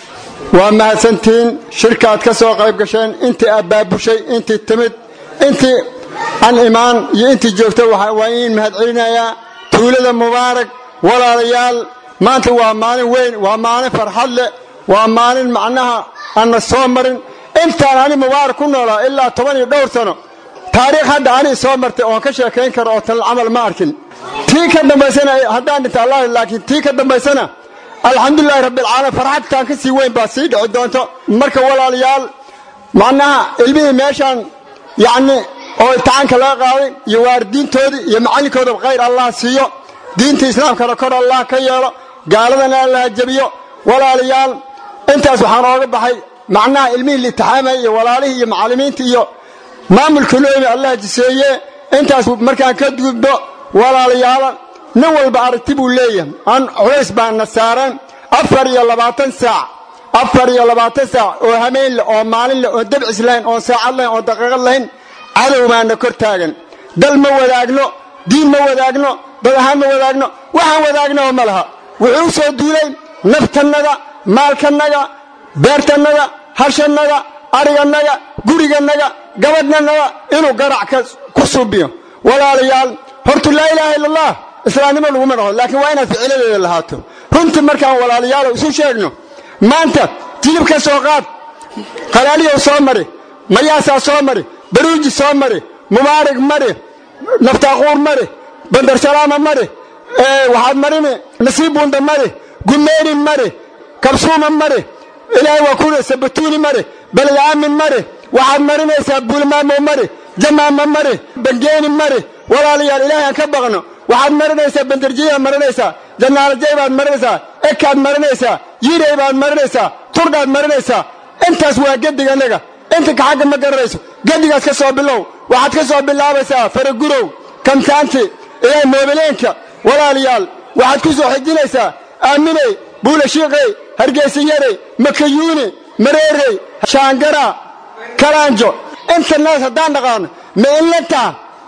waa mahadsantihiin shirka aad ka soo qayb gasheen intii abbaabushay intii timid intii an imaan iyo intii joogta waa iin mahadcelinayaa tuulada mubaarak walaalayaal maanta waa maalin weyn waa maalin farxad leh waa maalin macnaha aanna soo marin intaan ani mubaarak ku noolaa ilaa toban iyo dhowr sano taariikh hadda ani soo martay oon ka sheekayn karo oo tal camal ma arkin tii ka dambaysana haddaan dhinta allah laakiin tii ka dambaysana alxamdulilahi rabbilcaalamiin farxadtaan ka sii weyn baa sii dhici doonto marka walaalayaal macnaha ilmihii meeshaan yacni oo imtixaanka laga qaaday iyo waaridiintoodii iyo macallinkoodaba khayr allah siiyo diinta islaamkana kor allah ka yeelo gaaladana allah jabiyo walaalayaal intaas waxaan ooga baxay macnaha ilmihii liitixaamaya iyo walaalihii iyo macallimiinta iyo maamulka noomi allah jiseeye intaas markaan ka gudbo walaalayaala nin walba aragti buu leeyahay aan culays baana saaran afar iyo labaatan saac afar iyo labaatan saac oo hameen leh oo maalin leh oo dabcis lahayn oon saacad lahayn oon daqiiqad lahayn cadow baana kor taagan dal ma wadaagno diin ma wadaagno dad ahaan ma wadaagno waxaan wadaagnaoo ma laha wuxuu u soo duulay naftannaga maalkannaga beertannaga hashannaga adhigannaga gurigannaga gabadhanaga inuu garac ku suubiyo walaalayaal hortu laa ilaaha illa allah islaamnimo laguma dhaqo laakiin waa inaad ficiladeeda lahaato runtii markaan walaalayaalo isu sheegno maanta jilib ka soo qaad qalaaliyow soo mari mayaasaa soo mari baruuji soo mari mubaarig mari naftaaquur mari bandarsalaama mari waxaad marini nasiibunda mari gumeeni mari kabsuuma mari ilaahay waa kuna sabatuuni mari balyaamin mari waxaad marinaysaa buulmaamo mari jamaama mari bangeeni mari walaalayaal ilaahay aan ka baqno waxaad marinaysaa bandarjiyaad marinaysaa janaalajay baad marinaysaa ekaad marinaysaa yiray baad marinaysaa turdhaad marinaysaa intaas waa gediganaga inta ka xagga ma garanayso gedigaas ka soo bilow waxaad ka soo bilaabaysaa faragurow kamtaanti ilaahay moobileenka walaalayaal waxaad ku soo xijinaysaa aaminey buulashiiqey hargeysayarey makayuuni mareerey shaangara kalaanjo inta naas haddaan dhaqaano ma inlantaa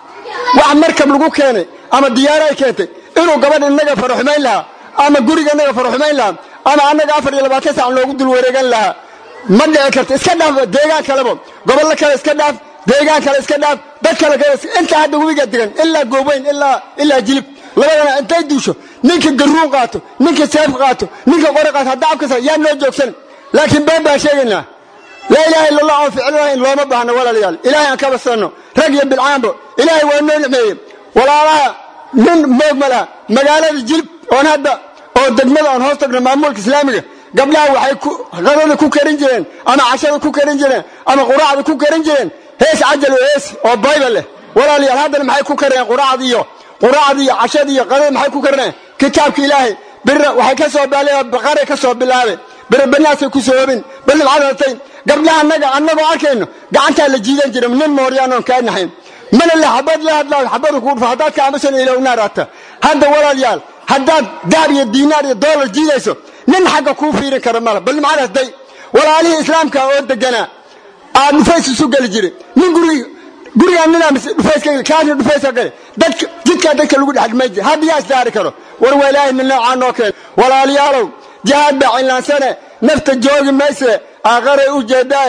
wax markab lagu keenay ama diyaaro ay keentay inuu gabadh innaga faraxumayn lahaa ama guriga innaga faraxumayn lahaa ama annaga afar iyo labaatan sac loogu dul wareegan lahaa ma dhici karto iska dhaaf deegaan kaleba gobollo kale iska dhaaf deegaan kale iska dhaaf dad kale kale inta hadda webiga degan ilaa goobayn ilaa ilaa jilib labadana intay duusho ninka garuun qaato ninka seef qaato ninka qori qaato hadda afkasa yaa noo joogsan laakiin been baan sheegaynaa laa ilaaha illa allah oon ficil lahayn looma baahno walaalayaal ilaahay aan ka basanno rag iyo bilcaanbo ilaahay waa noo nicmeeyey walaalaha nin moog ma laha magaalada jilib oon hadda oo degmada aan hoos tagno maamulka islaamiga gabdhaha waxay qadada ku karin jireen ama cashada ku karin jireen ama quraacda ku karin jireen hees cajal oo hees oo baybal leh walaalayaal haddana maxay ku kareen quraacda iyo quraacda iyo cashada iyo qadada maxay ku karineen kitaabka ilaahay birna waxay ka soo baaleen baqaray ka soo bilaabeen bere banaasay ku soo hobin balib cadatay gabdhaha annaga annagoo arkayno gacantaa la jiidan jira nin mooryaanoon kaa naxayn mana le xabad la hadlaayo xabadu ku dhufo haddaad ka aamusan ilow naaraata hadda walaalayaal haddaad dahab iyo diinaar iyo doolar jiidayso nin xagga kuu fiirin kara mala bal macadaas day walaalihii islaamka oo deganaa aad dhufays isu geli jiray nin gurigi gurigaan ninaa dhufayska kaasna dhufayska gale dadka jidkaa dadka lagu dhexdhimay jira hadda yaa isdaari karo war waa ilaahay min noocaa noo keen walaalayaalow jihaad baa cinlaansane nafta joogi mayse aaqaray u jeedaaye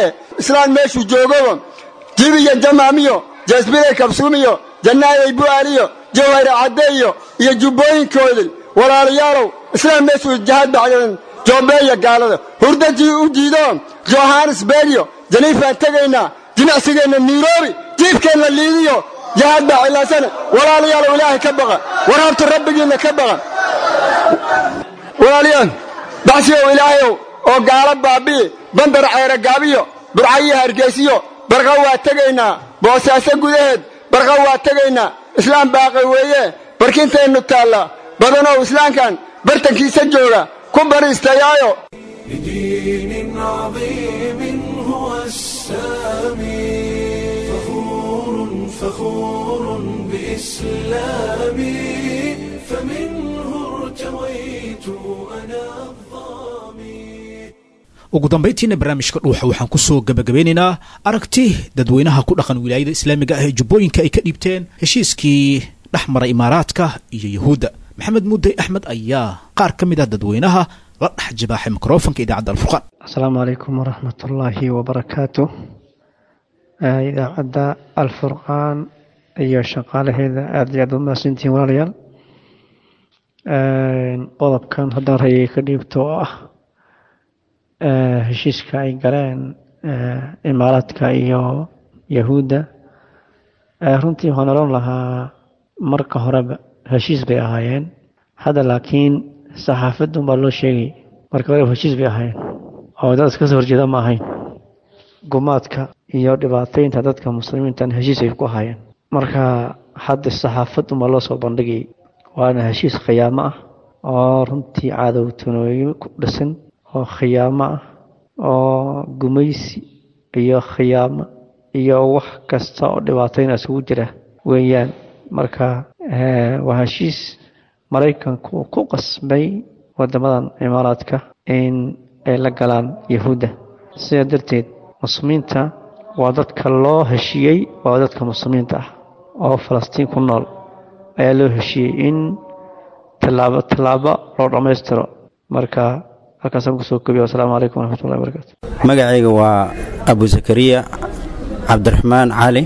islaan meeshuu joogaba jibiyo jamaamiyo jasbiday kabsuumiyo jannaayay bu'aaliyo jawhayra caddeeyo iyo jubbooyinkoodii walaalayaalow islaan meeshuu jahaad bacdan joobeeya gaalada hurdajii u diido johannesburgiyo janiifaan tegaynaa jimicsigeenna nairobi jiibkeenna liidiyo jahaad baa cilaasana walaalayaalow ilaahay ka baqa warhabta rabbigiinna ka baqa walaalayaal baxsiyow ilaahayow oo gaalo baabi'i bandar ceere gaabiyo burcayiyo hargeysiyo barqa waa tegaynaa boosaaso gudaheed barqa waa tegaynaa islaam baaqay weeye barkinteennu taalla badanow islaamkan bartankiisa jooga ku bariistayaayo لدين عظيم هو السامي فخور فخور بإسلامي فمنه ارتويت أنا ugu dambayntiina barnaamijka dhuuxa waxaan ku soo gebagabeynaynaa aragti dadweynaha ku dhaqan wilaayada islaamiga ah ee jubbooyinka ay ka dhiibteen heshiiskii dhex mara imaaraadka iyo yuhuudda maxamed mudey axmed ayaa qaar ka mid ah dadweynaha la dhex jibaaxay mikrofonka idaacadda alfurqaan asalaamu calaykum waraxmatullaahi wabarakaatu idaacadda alfurqaan iyo shaqaalaheeda aada iyo aad umahadsantihiin walaalayaal qodobkan haddaan rayay ka dhiibto oo ah heshiiska ay galeen imaaraadka iyo yahuudda runtii waxaan odhan lahaa marka horeba heshiis bay ahaayeen hadda laakiin saxaafadun baa loo sheegay marka horeba heshiis bay ahaayeen oo dad iska soo horjeeda ma ahayn gumaadka iyo dhibaataynta dadka muslimiintan heshiis ay ku ahaayeen marka hadda saxaafadun baa loo soo bandhigay waana heshiis khiyaamo ah oo runtii cadowtanooyo ku dhisan oo khiyaamo ah oo gumaysi iyo khiyaamo iyo wax kasta oo dhibaatayna isugu jira weeyaan marka waa heshiis maraykanku uu ku qasbay wadamadan imaaraadka in ay la galaan yahuudda sidaa darteed muslimiinta waa dadka loo heshiiyey waa dadka muslimiinta ah oo falastiin ku nool ayaa loo heshiiyey in tallaabo tallaabo loo dhammaystiro marka halkaasaan kusoo kobiya wasalaamu calaykum waraxmatullahi wabarakaatu magacayga waa abu zakariya cabdiraxmaan cali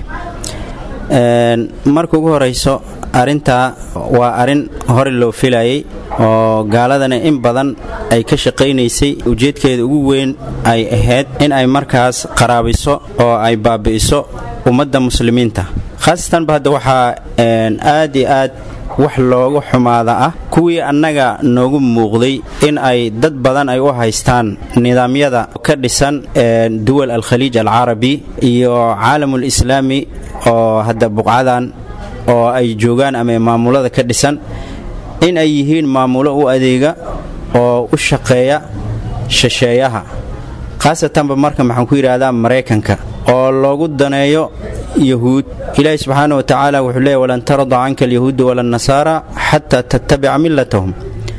marka ugu horeyso arintaa waa arin hore loo filayay oo gaaladana in badan ay ka shaqaynaysay ujeedkeeda ugu weyn ay ahayd in ay markaas qaraabiso oo ay baabi'iso ummadda muslimiinta khaasatanba hadda waxaa aad iyo aad wax loogu xumaada ah kuwii annaga noogu muuqday in ay dad badan ay u haystaan nidaamyada ka dhisan duwal alkhaliij alcarabi iyo caalamul islaami oo hadda buqcadan oo ay joogaan ama maamulada ka dhisan in ay yihiin maamulo u adeega oo u shaqeeya shisheeyaha khaasatanba marka maxaan ku yidhaahdaa maraykanka oo loogu daneeyo yahuud ilaahi subxaana wa tacaala wuxuu leeya walan tarda canka alyahuudu wala nasaara xataa tattabica millatahum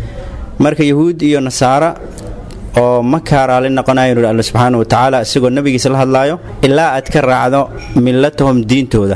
marka yahuud iyo nasaara oo ma kaaraali noqonayo nuhi alla subxaana wa tacaala isagoo nebigiisa la hadlaayo ilaa aad ka raacdo millatahum diintooda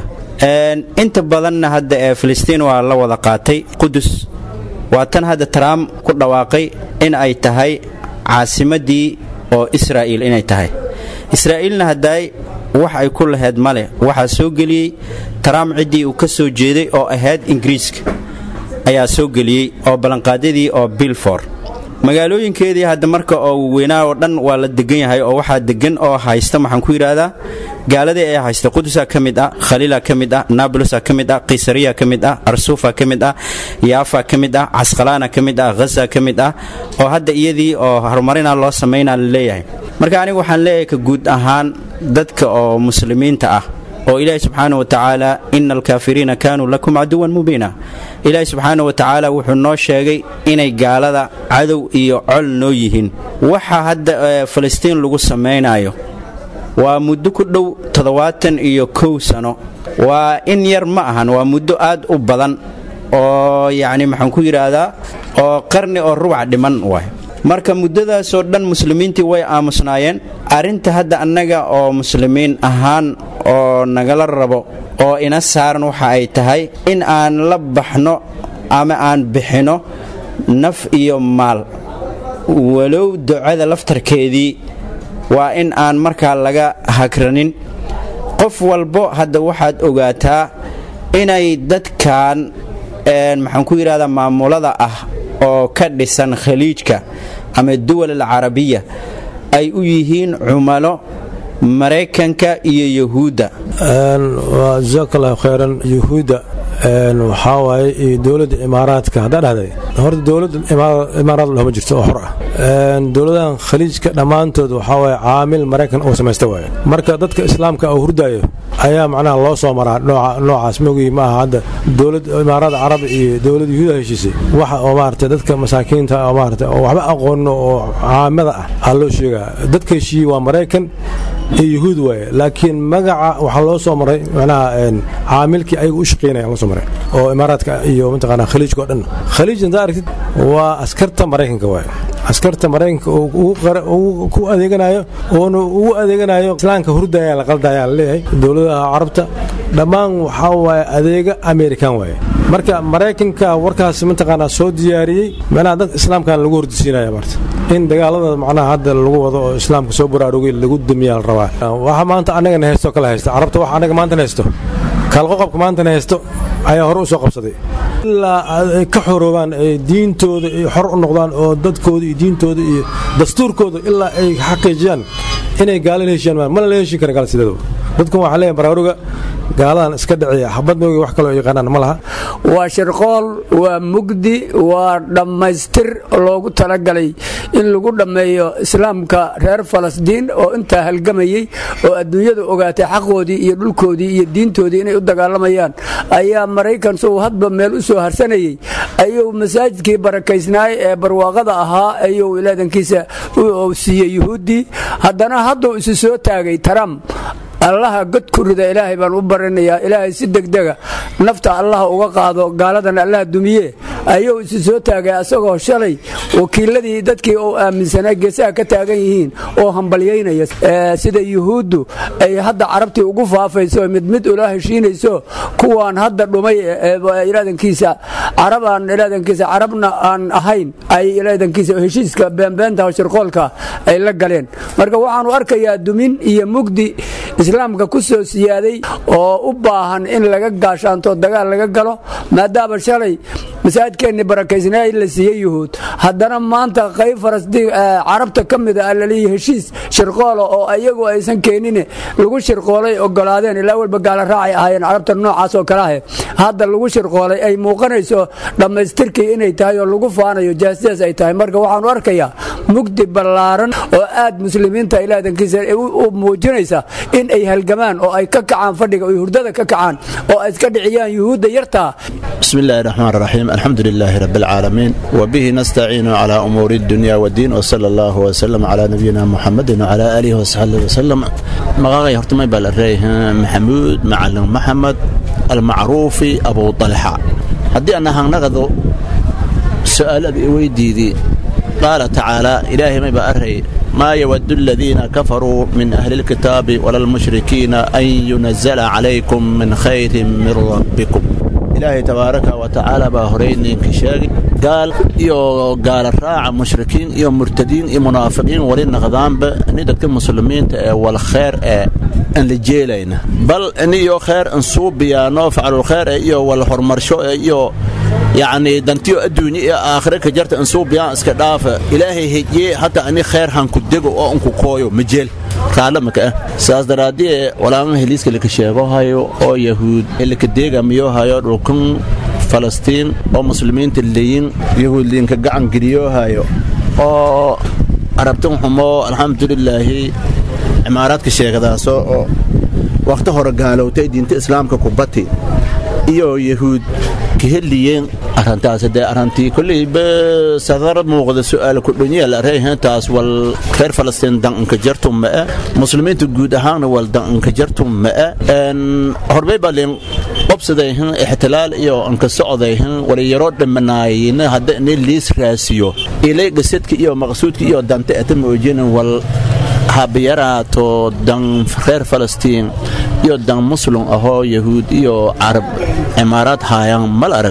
inta badanna hadda ee filistiin waa la wada qaatay qudus waa tan hadda trump ku dhawaaqay in ay tahay caasimaddii oo israa'iil inay tahay israa'iilna haddaay wax ay ku laheyd male waxaa soo geliyey trump ciddii uu ka soo jeeday oo ahayd ingiriiska ayaa soo geliyey oo ballanqaadyadii oo bilfor magaalooyinkeedii hadda marka oo weynaa oo dhan waa la degan yahay oo waxaa degan oo haysta maxaan ku yidhaahdaa gaaladii ayaa haysta qudusa ka mid ah khaliila ka mid ah naablusa ka mid ah kaysariya ka mid ah arsuufa ka mid ah yaafa ka mid ah casqalaana ka mid ah haza ka mid ah oo hadda iyadii oo horumarina loo samaynaa la leeyahay marka anigu waxaan leeyahay ka guud ahaan dadka oo muslimiinta ah oo ilaahi subxaana wa tacaala ina alkaafiriina kaanuu lakum caduwan mubiina ilaahi subxaana wa tacaala wuxuu noo sheegay inay gaalada cadow iyo col noo yihiin waxa hadda falastiin lagu samaynayo waa muddo ku dhow toddobaatan iyo kow sano waa in yar ma ahan waa muddo aad u badan oo yacni maxaan ku yidhaahdaa oo qarni oo rubac dhiman waay marka muddadaasoo dhan muslimiintii way aamusnaayeen arrinta hadda annaga oo muslimiin ahaan oo nagala rabo oo ina saaran waxa ay tahay in aan la baxno ama aan bixinno naf iyo maal walow ducada laftarkeedii waa in aan markaa laga hagranin qof walbo hadda waxaad ogaataa inay dadkan maxaan ku yidhahdaa maamulada ah oo ka dhisan khaliijka ama duwal alcarabiya ay u yihiin cumalo maraykanka iyo yahuudda jazaak allahu khayran yahuudda waxaa waaye iyo dowladda imaaraadka haddaa dhahday horta dowladda imaaraad lahoma jirto oo xor ah dowladahan khaliijka dhammaantood waxaa waaye caamil maraykan uu samaysta waaye marka dadka islaamka oo hurdaayo ayaa macnaha loo soo maraa noocaas mogii ma aha hadda dowlad imaaraad carabi iyo dowlad yahuuda heshiisay waxa oo maarata dadka masaakiinta oo maarata oo waxba aqoono oo caamada ah aa loo sheegaa dadka heshiiyey waa maraykan iyo yahuud waaye laakiin magaca waxaa loo soo maray macnaha caamilkii ayaga u shaqeynaya loo soo maray oo imaaraadka iyo mataqaanaa khaliijka oo dhan khaliij intaa aragtid waa askarta maraykanka waaye askarta maraykanka oo ku adeeganayo oona ugu adeeganayo islaamka hurdaya la qaldaya la leeyahay dowladaha carabta dhammaan waxaa waaye adeega amerikan waaye marka maraykanka warkaas mataqaanaa soo diyaariyey macnaha dadka islaamkan lagu hordisiinaya marta in dagaalada macnaha hadda lagu wado oo islaamka soo baraarugay lagu damiyaa la rabaa waxa maanta annagana haysto kala haysta carabta waxa annaga maantana haysto kaalqoqobka maantana haysto ayaa hore u soo qabsaday ilaa ay ka xoroobaan ay diintooda ay xor u noqdaan oo dadkooda iyo diintooda iyo dastuurkooda ilaa ay xaqiijiyaan inay gaalo la heshiyaan mana la heshin kara gaal sideedaba dadkan waxaa leeyahay baraaruga gaaladan iska dhiciya xabad moogi wax kaloo yaqaanaan ma laha waa shirqool waa mugdi waa dhammaystir loogu talagalay in lagu dhammeeyo islaamka reer falastiin oo intaa halgamayey oo adduunyada ogaatay xaqoodii iyo dhulkoodii iyo diintoodii inay u dagaalamayaan ayaa maraykan suu hadba meel u soo harsanayey ayuu masaajidkii barakaysnaay ee barwaaqada ahaa ayuu ilaadankiisa u siiyey yuhuuddii haddana hadduu isu soo taagay trump allaha god ku rida ilaahay baan u barinayaa ilaahay si degdega nafta allaha uga qaado gaaladan allaha dumiye ayuu isu soo taagay asagoo shalay wakiiladii dadkii uu aaminsanaa geesaha ka taagan yihiin oo hambalyaynaya sida yuhuuddu ay hadda carabtii ugu faafayso mid mid ula heshiinayso kuwaan hadda dhumay ilaadankiisa carabaan ilaadankiisa carabna aan ahayn ay ilaadankiisa heshiiska beenbeenta shirqoolka ay la galeen marka waxaanu arkayaa dumin iyo mugdi islaamka ku soo siyaaday oo u baahan in laga gaashaanto dagaal laga galo maadaama shalay masaajidkeennii barakaysnaa la siiyey yuhuud haddana maanta qayb falastiin carabta ka mid a laliyi heshiis shirqoola oo iyagu aysan keenin lagu shirqoolay ogolaadeen ilaa walba gaala raacay ahaayeen carabta noocaas oo kale ah hadda lagu shirqoolay ay muuqanayso dhammaystirkii inay tahay oo lagu faanayo jaasidaas ay tahay marka waxaanu arkayaa mugdi ballaaran oo aad muslimiinta ilaadankiisa u muujinaysa in ay halgamaan oo ay ka kacaan fadhiga oy hurdada ka kacaan oo ay iska dhiciyaan yuhuudda yartaa بسم الله الرحمن الرحيم الحمد لله رب العالمين وبه نستعين على أمور الدنيا والدين وصلى الله وسلم على نبينا محمد وعلى آله وصحبه وسلم مغاغي هرتمي بالريه محمود معلم محمد المعروف أبو طلحة هدي أنا هنغضو سؤال أبي ويديدي قال تعالى إلهي ما بأرهي ما يود الذين كفروا من أهل الكتاب ولا المشركين أن ينزل عليكم من خير من ربكم ilaahay tabaaraka wa tacaala baa horey ninka sheegay gaal iyo gaala raaca mushrikiin iyo murtadiin iyo munaafiqiin wali naqdaanba ni dadka muslimiinta ee wal kheer ee aan la jeelayna bal iniyo kheer an suubiyaano facalul kheer ee iyo wal horumarsho ee iyo yacni dantiyo adduunye iyo aakhire ka jarta an suubiyaan iska dhaafa ilaahay hejiye hata ani kheer hanku dego oo anku kooyo ma jeel raalamaka ah saas daraadie walaamaha heliiska laka sheegohayo oo yahuud laka deegamiyohayo dhulkan falastiin oo muslimiinta leyin yahuud liinka gacan geliyohayo oo arabtan xumo alxamdulilaahi cimaaraadka sheegadaaso oo wakhti hore gaalowtay diinta islaamka kubati iyo yahuud kaheliyeen arrintaas dee arrintii kolleyba sadar muuqda su'aal ku dhunyaal areyhantaas wal reer falastiin danka jartum ma muslimiinta guud ahaanna wal danka jartum ma horbay balin qobsadayhin ixtilaal iyo anka socdayhin wala yaroo dhimanaayina hadda ini liis raasiyo ilay gasadka iyo maqsuudka iyo danta ata moojinin wal habiyaraato dan reer falastiin iyo dan muslum ahoo yahuud iyo carab cimaaraad haayaan mal aragaw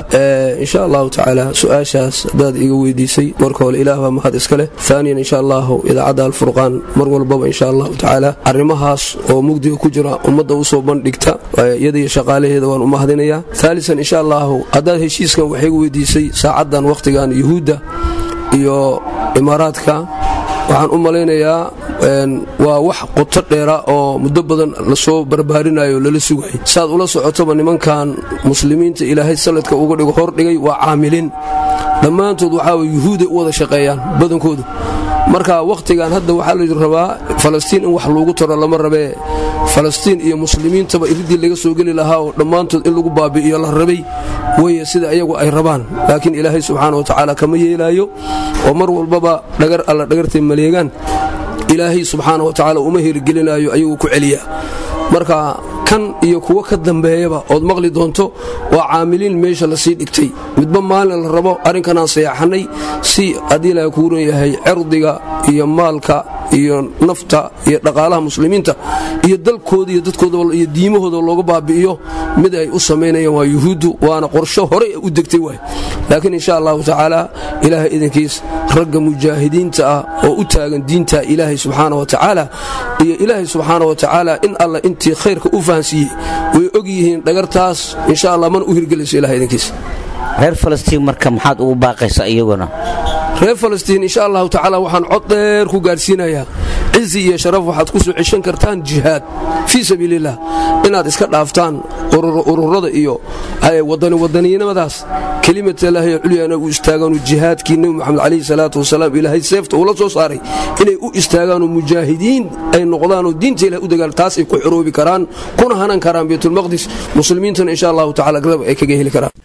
insha allahu tacaala su-aashaas haddaad iga weydiisay marka hore ilaah baa mahad iska leh aaniyan insha allahu idaacadda alfurqaan mar walbaba insha allahu tacaala arrimahaas oo mugdiga ku jira ummadda usoo bandhigta iyada iyo shaqaalaheeda waan u mahadinayaa aalisan insha allahu haddaad heshiiskan waxay iga weydiisay saacaddan wakhtigan yuhuudda iyo imaaraadka waxaan u malaynayaa waa wax qoto dheera oo muddo badan lasoo barbaarinayo lala sugay saad ula socotoba nimankan muslimiinta ilaahay saladka uga dhigo hordhigay waa caamiliin dhammaantood waxaa yuhuuday u wada shaqeeyaan badankoodu marka wakhtigan hadda waxaa la rabaa falastiin in wax loogu taro lama rabee falastiin iyo muslimiintaba iridii laga soo geli lahaa oo dhammaantood in lagu baabi'iyo la rabay weye sida iyagu ay rabaan laakiin ilaahay subxaana wa tacaala kama yeelaayo oo mar walbaba dhagar alla dhagartay maleegaan ilaahay subxaana wa tacaala uma hirgelinaayo ayaguu ku celiya marka kan iyo kuwo ka dambeeyaba ood maqli doonto waa caamiliin meesha lasii dhigtay midba maalin la rabo arrinkanaan sayaxannay si haddii ilaha kuu ran yahay cirdiga iyo maalka iyo nafta iyo dhaqaalaha muslimiinta iyo dalkooda iyo dadkooda iyo diimahooda looga baabi'iyo mid ay u samaynayaan waa yuhuuddu waana qorsho horey u degtay waay laakiin insha allahu tacaala ilaahay idinkiis ragga mujaahidiinta ah oo u taagan diinta ilaahay subxaana wa tacaala iyo ilaahay subxaana wa tacaala in alla intii khayrka u fahansiiyey way og yihiin dhagartaas insha allah mana u hirgelayso ilahay idinkiis reer falastiin marka maxaad ugu baaqaysaa iyaguna reer falastiin insha allahu tacaala waxaan cod dheer ku gaadhsiinayaa cizi iyo sharaf waxaad ku soo ceshan kartaan jihaad fii sabiiliillah inaad iska dhaaftaan ururada iyo wadaniwadaniinimadaas kelimatallaahi culyaana u istaagaanu jihaadkii nebi moxamed calayhi salaatu wasalaam ilaahay seefta uula soo saaray inay u istaagaanoo mujaahidiin ay noqdaanoo diinta ilahay u dagaal taas ay ku xoroobi karaan kuna hanan karaan baytulmaqdis muslimiintana insha allahu tacala garab ay kaga heli karaan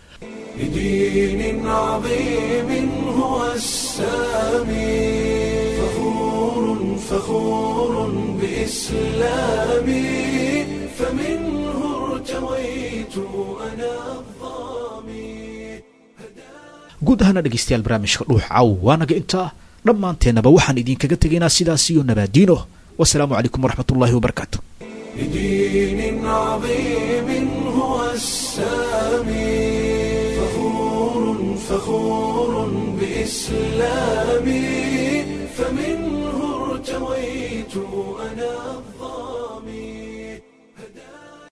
بدين عظيم هو السامي فخور فخور بإسلامي فمنه ارتويت أنا guud ahaana dhegaystayaal barnaamijka dhuux caw waanaga intaa dhammaanteennaba waxaan idinkaga tegaynaa sidaas iyo nabaadiino wasalaamu calaykum waraxmatullaahi wabarakaatu بدين عظيم هو السامي فخور فخور بإسلامي فمنه ارتويت أنا